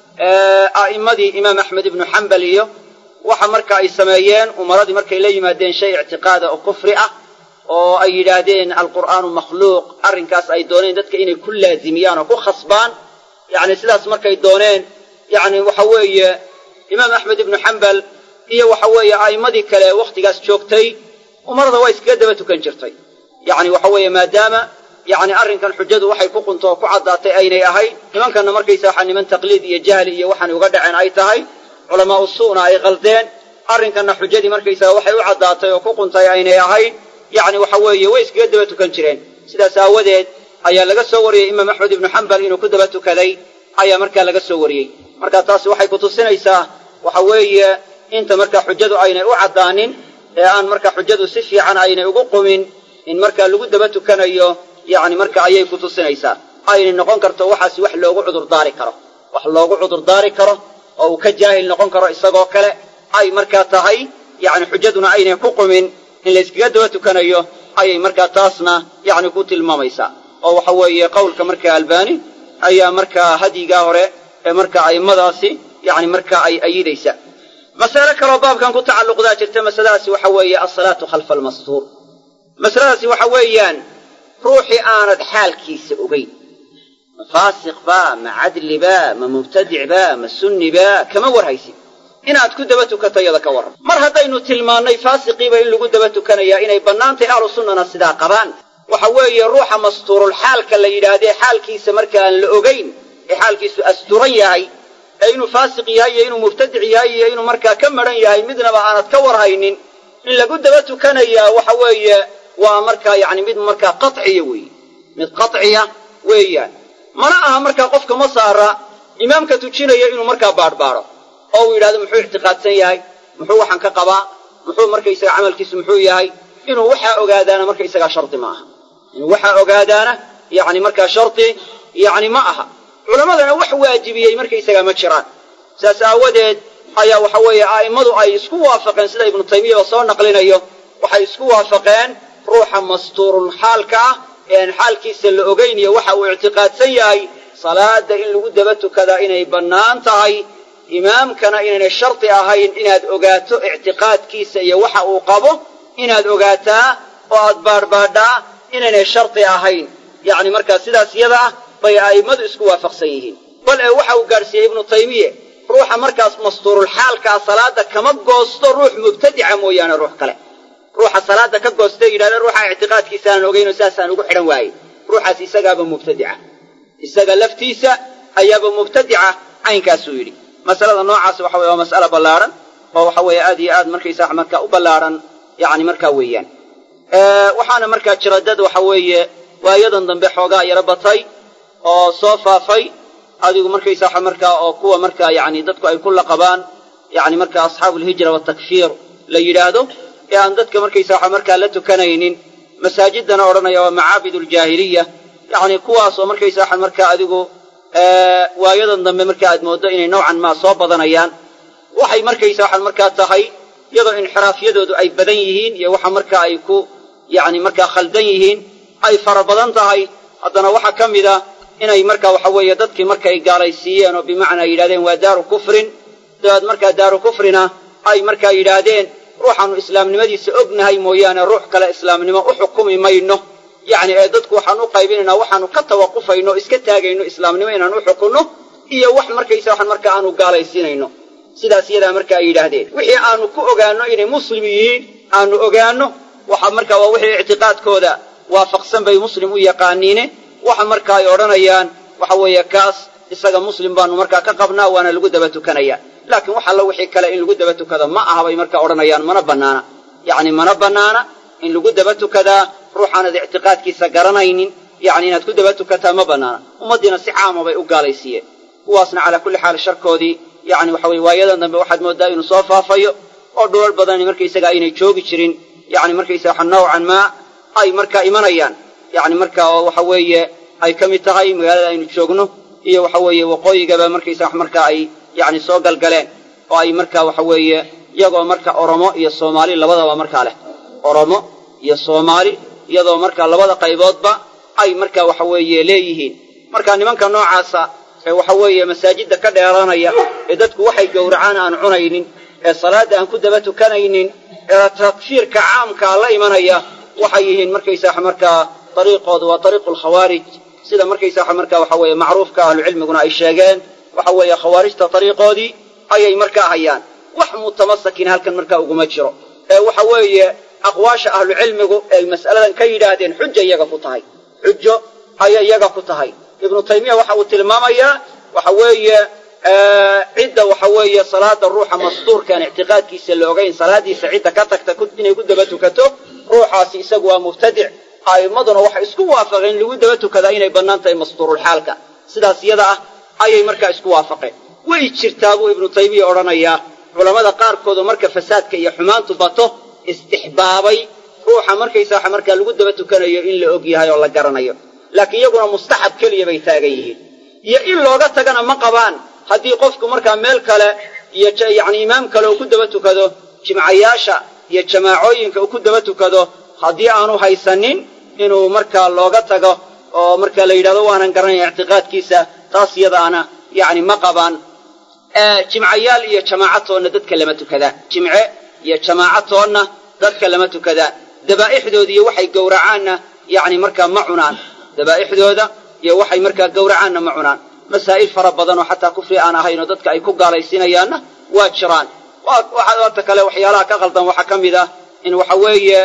a'immadii imaam axmed ibnu xambal iyo waxa marka ay sameeyeen umaradii markay la yimaadeen shay ictiqaada oo kufri ah oo ay yidhaahdeen alqur'aanu makhluuq arrinkaas ay dooneen dadka inay ku laazimiyaan oo ku khasbaan yacni sidaas markay dooneen yacni waxa weeye imaam axmed ibnu xambal iyo waxa weeye a'immadii kale wakhtigaas joogtay umarada waa iskaga daba tukan jirtay yacni waxa weeye maadaama yacni arrinkan xujadu waxay ku qunto oo ku caddaatay aynay ahayn nimankanna markaysa waxaa niman taqliid iyo jahli iyo waxaanay uga dhaceen ay tahay culamaa'u su'na ay qaldeen arrinkanna xujadii markaysaga waxay u caddaatay oo ku quntay aynay ahayn yacni waxa weeye way iskaga daba tukan jireen sidaas aawadeed ayaa laga soo wariyey imaam axmed ibnu xambal inuu ku daba tukaday ayaa markaa laga soo wariyey marka taasi waxay kutusinaysaa waxa weeye inta markaa xujadu aynay u caddaanin ee aan markaa xujadu si fiican aynay ugu qumin in markaa lagu daba tukanayo yacni marka ayay kutusinaysaa aynay noqon karto waxaasi wax loogu cudurdaari karo wax loogu cudurdaari karo oo uu ka jaahil noqon karo isagoo kale ay markaa tahay yacni xujaduna aynay ku qumin in la yskaga daba tukanayo ayay markaa taasna yacni ku tilmaamaysaa oo waxa weeye qowlka markaa albani ayaa markaa hadyigaa hore ee markaa a'immadaasi yacni markaa ay ayidaysa masale kaloo baabkan ku tacalluqdaa jirta masaladaasi waxa weeye alsalaatu khalfa almastuur masaladaasi waxa weeyaan ruuxii aanad xaalkiisa ogeyn ma faasiq baa ma cadli baa ma mubtadic baa ma sunni baa kama warhaysid inaad ku daba tukato iyada ka warran mar haddaynu tilmaannay faasiqiiba in lagu daba tukanayaa inay bannaantay ahlu sunnana sidaa qabaan waxa weeye ruuxa mastuurul xaalka la yidhaahdee xaalkiisa marka aan la ogayn ee xaalkiisu asturan yahay ee inuu faasiq yahay iyo inuu mubtadic yahay iyo inuu markaa ka madhan yahay midnaba aanad ka warhaynin in lagu daba tukanayaa waxa weeye waa markaa yacni mid markaa qaciya weeye mid qaciya weeyaan mana aha markaa qofka ma saara imaamka tujinaya inuu markaa baadhbaadho oo uu yidhahdo muxuu ictiqaadsan yahay muxuu waxaan ka qabaa muxuu markaysaga camalkiisu muxuu yahay inuu waxaa ogaadaana markaysagaa shardi ma aha inuu waxaa ogaadaana yacni markaa shardi yacni ma aha culammadana wax waajibiyey markaysagaa ma jiraan saas aawadeed ayaa waxa weeye a'immadu ay isku waafaqeen sida ibnu taymiyaba soo naqlinayo waxay isku waafaqeen ruuxa mastuurul xaalka ah ee aan xaalkiisa la ogayniyo waxa uu ictiqaadsan yahay salaada in lagu daba tukadaa inay bannaan tahay imaamkana inaynay shardi ahayn inaad ogaato ictiqaadkiisa iyo waxa uu qabo inaad ogaataa oo aad baadhbaadhaa inaynay shardi ahayn yacni markaa sidaas yada ah bay a'immadu isku waafaqsan yihiin bal ee waxa uu gaadhsiiyey ibnu taymiye ruuxa markaas mastuurul xaalkaa salaada kama goosto ruux mubtadica mooyaane ruux kale ruuxa salaada ka goosta yidhahda ruuxa ictiqaadkiisa aan ogaynoo saasaan ugu xidhan waayey ruuxaas isagaaba mubtadica isaga laftiisa ayaaba mubtadica caynkaasuu yidhi masalada noocaas waxa weye waa mas'ala ballaadhan oo waxa weeye aad iyo aad markaysaa markaa u ballaadhan yacni markaa weeyaan waxaana markaa jira dad waxa weeye waayadan dambe xoogaa yaro batay oo soo faafay adigu markaysaa markaa oo kuwa markaa yacni dadku ay ku laqabaan yacni markaa asxaabuulhijra waatakfiir la yidhaahdo ee aan dadka markaysaa markaa la tukanaynin masaajidana odhanaya waa macaabid aljaahiliya yacni kuwaasoo markaysaa markaa adigu waayadan dambe marka aad mooddo inay nowcan maa soo badanayaan waxay markaysa waxaan markaa tahay iyadoo inxiraafyadoodu ay badan yihiin iyo waxa markaa ay ku yacni markaa khaldan yihiin ay fara badan tahay haddana waxaa ka mid a inay markaa waxa weeye dadkii markay gaalaysiiyeen oo bimacnaa yidhahdeen waa daaru kufrin dabeed markaa daaru kufrina ay markaa yidhaahdeen ruuxaannu islaamnimadiisa ognahay mooyaane ruux kale islaamnimo u xukumi mayno yacni ee dadku waxaan u qaybinaynaa waxaanu ka tawaqufayno o iska taagayno islaamnimo inaan u xukunno iyo wax markaysa waxaan markaa aanu gaalaysiinayno sidaas iyadaa marka ay yidhaahdeen wixii aanu ku ogaanno inay muslim yihiin aanu ogaanno waxa markaa waa wixii ictiqaadkooda waafaqsan bay muslim u yaqaaniine waxa marka ay odhanayaan waxa weeye kaas isaga muslim baanu markaa ka qabnaa waana lagu daba tukanaya laakiin wax alla wixii kale in lagu daba tukado ma aha bay markaa odhanayaan mana bannaana yacni mana bannaana in lagu daba tukadaa ruuxaanad ictiqaadkiisa garanaynin yacni inaad ku daba tukataa ma bannaana ummaddiina si caama bay u gaalaysiiyeen kuwaasna calaa kulli xaal sharkoodii yacni waxa weye waayadan dambe waxaad mooddaa inuu soo faafayo oo dhulal badani markaysaga aynay joogi jirin yani markaysaga nawcan maa ay markaa imanayaan yani marka oo waxa weeye ay ka mid tahay magaalada aynu joogno iyo waxa weeye waqooyigaba markaysaga markaa ay yani soo galgaleen oo ay marka waxa weeye iyagoo marka oromo iyo soomaali labadaba markaa leh oromo iyo soomaali iyadoo marka labada qayboodba ay marka waxa weeye leeyihiin marka nimanka noocaasa ee waxa weeye masaajidda ka dheeranaya ee dadku waxay gowracaan aan cunaynin ee salaadda aan ku daba tukanaynin ee takfiirka caamkaa la imanaya waxay yihiin markaysaa markaa dariiqoodu waa dariiqu lkhawaarij sida markaysaa markaa waxa weeye macruufka ahlucilmiguna ay sheegeen waxa weeye khawaarijta dariiqoodii ayay markaa hayaan wax mutamasakin halkan markaa uguma jiro ee waxa weeye aqwaasha ahlucilmigu ay mas'aladan ka yidhaahdeen xuja iyaga ku tahay xujo ayay iyaga ku tahay ibnu taymiya waxa uu tilmaamayaa waxa weeye cidda waxa weeye salaada ruuxa mastuurkaan ictiqaadkiisa la ogayn salaadiisa cidda ka tagta inay ku daba tukato ruuxaasi isagu waa mubtadic a'immaduna waxay isku waafaqeen lagu daba tukadaa inay bannaan tahay mastuurulxaalka sidaas iyada ah ayay markaa isku waafaqeen way jirtaa buu ibnu taymiya odhanayaa culammada qaarkoodu marka fasaadka iyo xumaantu bato istixbaabay ruuxa markaysaa markaa lagu daba tukanayo in la og yahay oo la garanayo laakiin iyaguna mustaxab keliya bay taagan yihiin iyo in looga tagana ma qabaan haddii qofku markaa meel kale iyo yacni imaam kale uu ku daba tukado jimcayaasha iyo jamaacooyinka uu ku daba tukado haddii aanu haysanin inuu markaa looga tago oo markaa la yidhahdo waanan garanaya ictiqaadkiisa taas iyadaana yacni ma qabaan jimcayaal iyo jamaacatoonna dadka lama tukadaan jimce iyo jamaacatoonna dadka lama tukadaan dabaa'ixdooda iyo waxay gowracaanna yacni markaa ma cunaan dabaa'ixdooda iyo waxay markaa gowracaanna ma cunaan masaa'il fara badan oo xataa kufri aan ahayn oo dadka ay ku gaalaysiinayaanna waa jiraan waata kale waxyaalaha ka qaldan waxaa ka mid ah in waxa weeye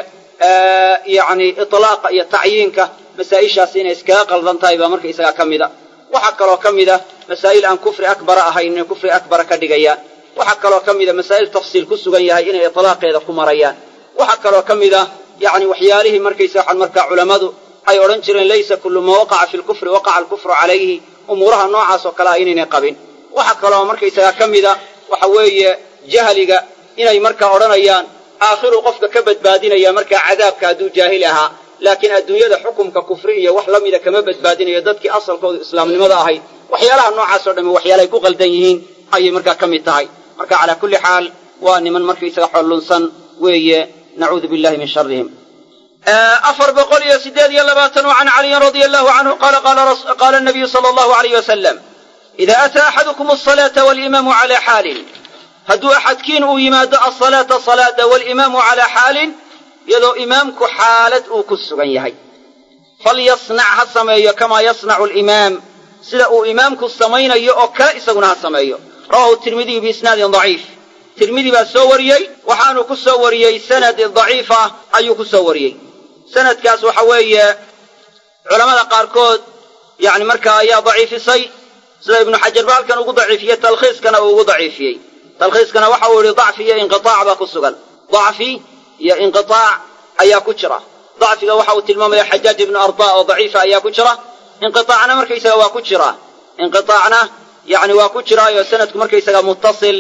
yacni itlaaqa iyo tacyiinka masaa'ishaas inay iskaga qaldan tahay baa marka isagaa ka mid a waxaa kaloo ka mid ah masaa'il aan kufri akbara ahayn inay kufri akbara ka dhigayaan waxaa kaloo ka mid a masaa'il tafsiil ku sugan yahay inay itlaaqeeda ku marayaan waxaa kaloo ka mid ah yacni waxyaalihii markaysa waxaan markaa culammadu ay odhan jireen laysa kullu ma waqaca fi lkufri waqaca alkufru calayhi umuuraha noocaas oo kale ah inaynay qabin waxaa kaloo markaysagaa ka mid a waxa weeye jahliga inay markaa odhanayaan aakhiru qofka ka badbaadinaya markaa cadaabka hadduu jaahil ahaa laakiin adduunyada xukumka kufri iyo wax la mida kama badbaadinayo dadkii asalkoodu islaamnimada ahayd waxyaalaha noocaas oo dhamme waxyaalahay ku qaldan yihiin ayay markaa ka mid tahay marka calaa kulli xaal waa niman markaysaga xollunsan weeye nacuudu billahi min sharihim afar boqol iyo sideed iyo labaatan can caliyin radia allahu canhu qaala qaala nabiyu sala allahu alayh wasalam ida ataa axadukum asalaata walimaamu calaa xaalin hadduu axadkiin uu yimaado asalaata salaada walimaamu calaa xaalin iyadoo imaamku xaalad uu ku sugan yahay falyasnac ha sameeyo kamaa yasnacu alimaam sida uu imaamku samaynayo oo kale isaguna ha sameeyo rawahu tirmidiyu biisnaadin daciif tirmidi baa soo wariyey waxaanu ku soo wariyey sanad daciif ah ayuu ku soo wariyey sanadkaas waxa weeye culammada qaarkood yani markaa ayaa daciifisay sida ibnu xajar ba halkan ugu daciifiyey talkhiiskana uu ugu daciifiyey talkhiiskana waxa uu yihi dacfi iyo inqiaac baa ku sugan dacfi iyo inqiaac ayaa ku jira dacfiga waxa uu tilmaamaya xajaaj ibnu arda oo daciifa ayaa ku jira inqiaacna markaysaga waa ku jira inqiaacna yani waa ku jiraayo sanadku markaysaga muttasil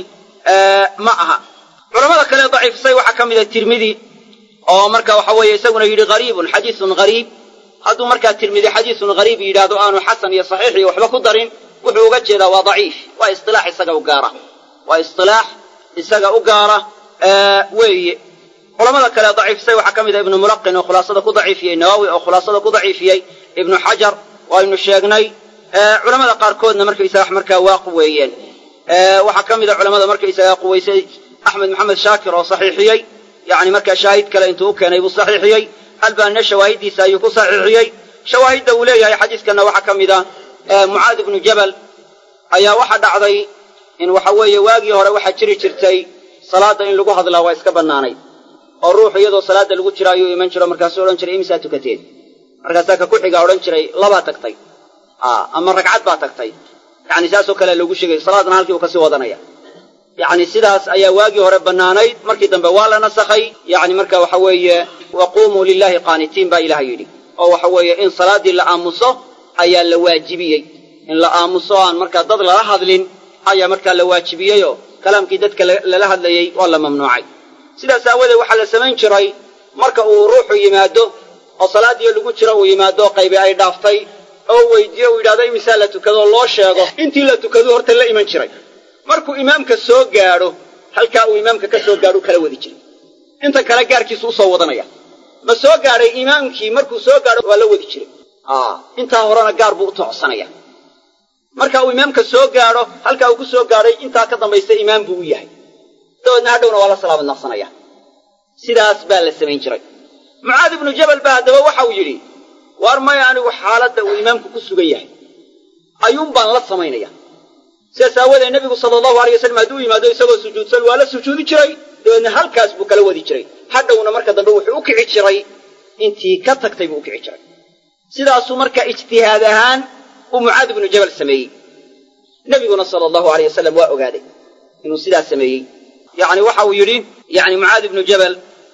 ma aha culamada kale daciifisay waxaa ka mida tirmidi oo marka waxa weeye isaguna yidhi hariibun xadiisun hariib hadduu markaa tirmidi xadiisun hariib yidhaahdo aanu xasan iyo saxiix iyo waxba ku darin wuxuu uga jeedaa waa daciif waa isilaax isaga u gaara waa isilaax isaga u gaara weeye culamada kale daciifisay waxaa ka mid a ibnu mulaqin oo khulaasada ku daciifiyey nawowi oo khulaasada ku daciifiyey ibnu xajar waynu sheegnay culamada qaarkoodna markaysaga markaa waa quweeyeen waxaa ka mid a culamada markaysaga quwaysay axmed maxamed shaakir oo saxiixiyey yani markaa shaahid kale intuu u keenay buu saxiixiyey albaanina shawaahiddiisa ayuu ku saxiixiyey shawaahidda uu leeyahay xadiiskanna waxaa ka mid a mucaad ibnu jabal ayaa waxa dhacday in waxa weeye waagii hore waxaa jiri jirtay salaadda in lagu hadlaa waa iska bannaanay oo ruuxu iyadoo salaadda lagu jiro ayuu iman jiro markaasuu odhan jiray imisaa tukateen markaasaa ka ku-xigaa odhan jiray labaa tagtay ama ragcad baa tagtay yani saasoo kale loogu sheegay salaadna halkii uu kasii wadanaya yani sidaas ayaa waagii hore bannaanayd markii dambe waa la nasakhay yani marka waxa weeye waquumuu lilahi qaanitiin baa ilaah yidhi oo waxa weeye in salaaddii la aamuso ayaa la waajibiyey in la aamuso aan markaa dad lala hadlin ayaa markaa la waajibiyeyoo kalaamkii dadka lala hadlayey waa la mamnuucay sidaas aawadeed waxaa la samayn jiray marka uu ruuxu yimaado oo salaadiyo lagu jiro uu yimaado qaybi ay dhaaftay oo weydiiyo uu yidhahdo imisaa la tukado loo sheego intii la tukadu horta la iman jiray markuu imaamka soo gaadho halkaa uu imaamka ka soo gaadho kala wadi jiray inta kale gaarkiisu usoo wadanaya ma soo gaadhay imaamkii markuu soo gaadho waa la wadi jiray intaa horena gaar buu u toocsanaya marka uu imaamka soo gaadho halkaa uu ku soo gaadhay intaa ka dambaysa imaam buu u yahay dabeedna hadhowna waa la salaamad naqsanaya sidaas baa la samayn jiray mucaad ibnu jabal baa haddaba waxa uu yidhi waar maya anigu xaaladda uu imaamku ku sugan yahay ayuun baan la samaynaya sidaas aawoodee nebigu sala allahu alay wasalam hadduu yimaado isagoo sujuudsan waa la sujuudi jiray dabeedna halkaas buu kala wadi jiray hadhowna marka dambe wuxuu u kici jiray intii ka tagtay buu u kici jiray sidaasuu marka ijtihaad ahaan uu mucaad ibnu jabal sameeyey nebiguna sala allahu alay wasalam waa ogaaday inuu sidaas sameeyey yacni waxa uu yidhi yani mucaad ibnu jabal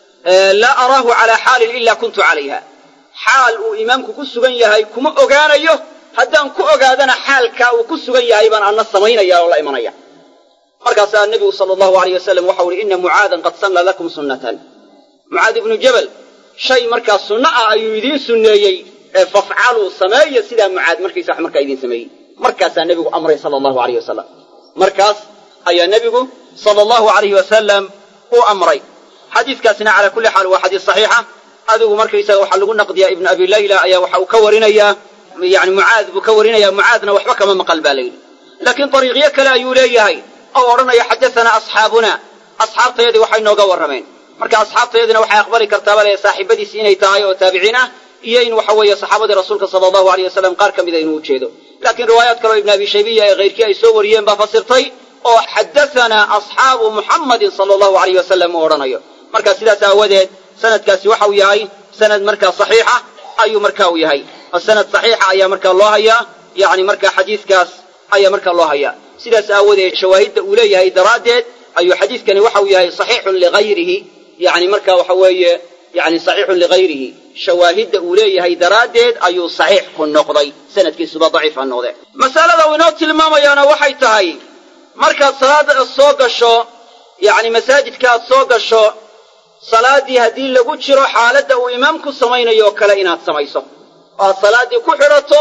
laa araahu calaa xaalin ilaa kuntu calayha xaal uu imaamku ku sugan yahay kuma ogaanayo haddaan ku ogaadana xaalkaa uu ku sugan yahay baan anna samaynaya oo la imanaya markaasaa nebigu sala allahu alayh wasalam waxau ihi ina mucaadan qad salla lakum sunnatan mucaad ibnu jabal shay markaa sunno ah ayuu idiin sunneeyey ee fafcaluu sameeya sidaa mucaad markaysa wax markaa idiin sameeyey markaasaa nebigu amray sala allahu alayh wasalam markaas ayaa nebigu sala allahu alayhi wasalam u amray xadiiskaasina calaa kulli xaal waa xadiis saxiixa adigu markaysaga waxaa lagu naqdiyaa ibnu abi layla ayaa waxa uu ka warinayaa yani mucaad buu ka warinaya mucaadna waxba kama maqal baa layidhi laakiin dariiqyo kale ayuu leeyahay oo odhanaya xadasanaa asxaabuna asxaabtayadii waxay nooga warrameen marka asxaabtayadina waxay aqbali kartaaba le saaxiibadiisi inay tahay oo taabiciin ah iyo in waxa weeye saxaabadii rasuulka sala allahu aleyh wasalam qaar ka mida inuu ujeedo laakiin riwaayaad kaleo ibnu abi shaybiya ee kayrkii ay soo wariyeen baa fasirtay oo xadasanaa asxaabu muxammadin sala allahu aleyh wasalam uu odhanayo marka sidaas aawadeed sanadkaasi waxa uu yahay sanad markaa saxiixa ayuu marka uu yahay oo sanad saxiixa ayaa markaa loo hayaa yani markaa xadiiskaas ayaa markaa loo hayaa sidaas aawadeed shawaahidda uu leeyahay daraaddeed ayuu xadiiskani waxa uu yahay saxiixun ligayrihi yani marka waxa weeye yani saxiixun ligayrihi shawaahidda uu leeyahay daraaddeed ayuu saxiix ku noqday sanadkiisuba daciif ha noqde masalada uu inoo tilmaamayaana waxay tahay markaad salaada soo gasho yani masaajidka aad soo gasho salaaddii haddii lagu jiro xaaladda uu imaamku samaynayo oo kale inaad samayso oo aad salaaddii ku xidhato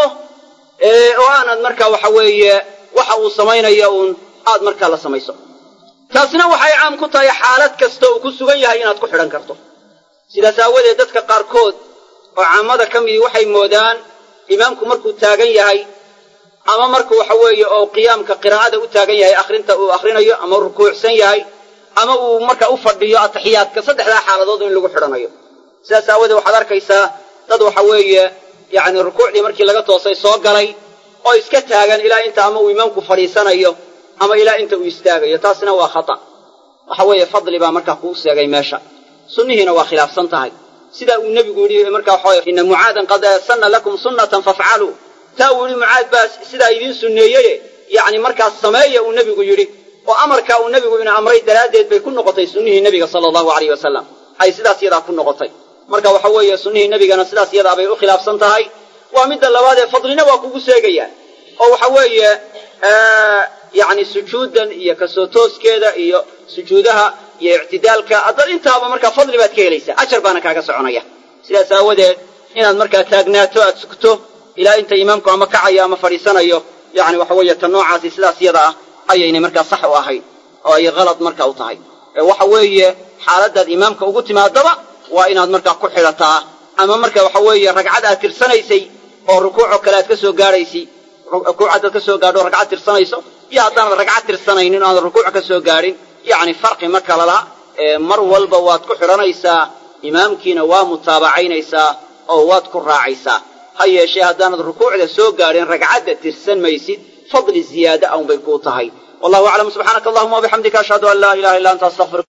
oo aanad markaa waxa weeye waxa uu samaynayo uun aad markaa la samayso taasna waxay caam ku tahay xaalad kasta uu ku sugan yahay inaad ku xidhan karto sidaas aawadeed dadka qaarkood oo caamada ka midii waxay moodaan imaamku markuu taagan yahay ama markuu waxa weeye oo qiyaamka qiraa'ada u taagan yahay akhrinta uu akhrinayo ama rukuucsan yahay ama uu marka u fadhiyo ataxiyaadka saddexdaa xaaladood in lagu xidhanayo sidaas aawadeed waxaad arkaysaa dad waxa weeye yacni rukuucdii markii laga toosay soo galay oo iska taagan ilaa inta ama uu imaamku fadhiisanayo ama ilaa inta uu istaagayo taasina waa khata waxa weeye fadli baa markaa kuu seegay meesha sunnihiina waa khilaafsan tahay sidaa uu nebigu yidhi markaa waxa ina mucaadan qad sanna lakum sunnatan fafcaluu taa uu yidhi mucaad baa sidaa idiin sunneeyeye yacni markaas sameeya uu nebigu yidhi oo amarkaa uu nebigu ina amray daraaddeed bay ku noqotay sunnihii nebiga sala allahu alayh wasalam ay sidaas yadaa ku noqotay marka waxa weeye sunnihii nebigana sidaas yadaa bay u khilaafsan tahay waa midda labaad ee fadlina waa kugu seegayaan oo waxa weeye yacni sujuuddan iyo kasoo tooskeeda iyo sujuudaha iyo ictidaalka haddad intaaba markaa fadli baad ka helaysaa ajar baana kaaga soconaya sidaas aawadeed inaad markaa taagnaato aad sugto ilaa inta imaamku ama kacayo ama fadhiisanayo yacni waxa weeye ta noocaasi sidaas yada ah ayaynay markaa sax u ahayn oo ay halad marka u tahay waxa weeye xaaladaad imaamka ugu timaadaba waa inaad markaa ku xidhataa ama marka waxa weeye ragcad aad tirsanaysay oo rukuucoo kale aad ka soo gaadhaysay rukuuc haddaad ka soo gaadho ragcad tirsanayso iyo haddaanad ragcad tirsanaynin o aanad rukuuc ka soo gaadhin yacni farqi ma kala la mar walba waad ku xidhanaysaa imaamkiina waa mutaabacaynaysaa oo waad ku raacaysaa ha yeeshee haddaanad rukuucda soo gaadhin ragcadda tirsan maysid fadli ziyaada aun bay kuu tahay wallahu aclam subxaanaka allahuma wabixamdika ashhadu an laa ilaha illa anta astaqfir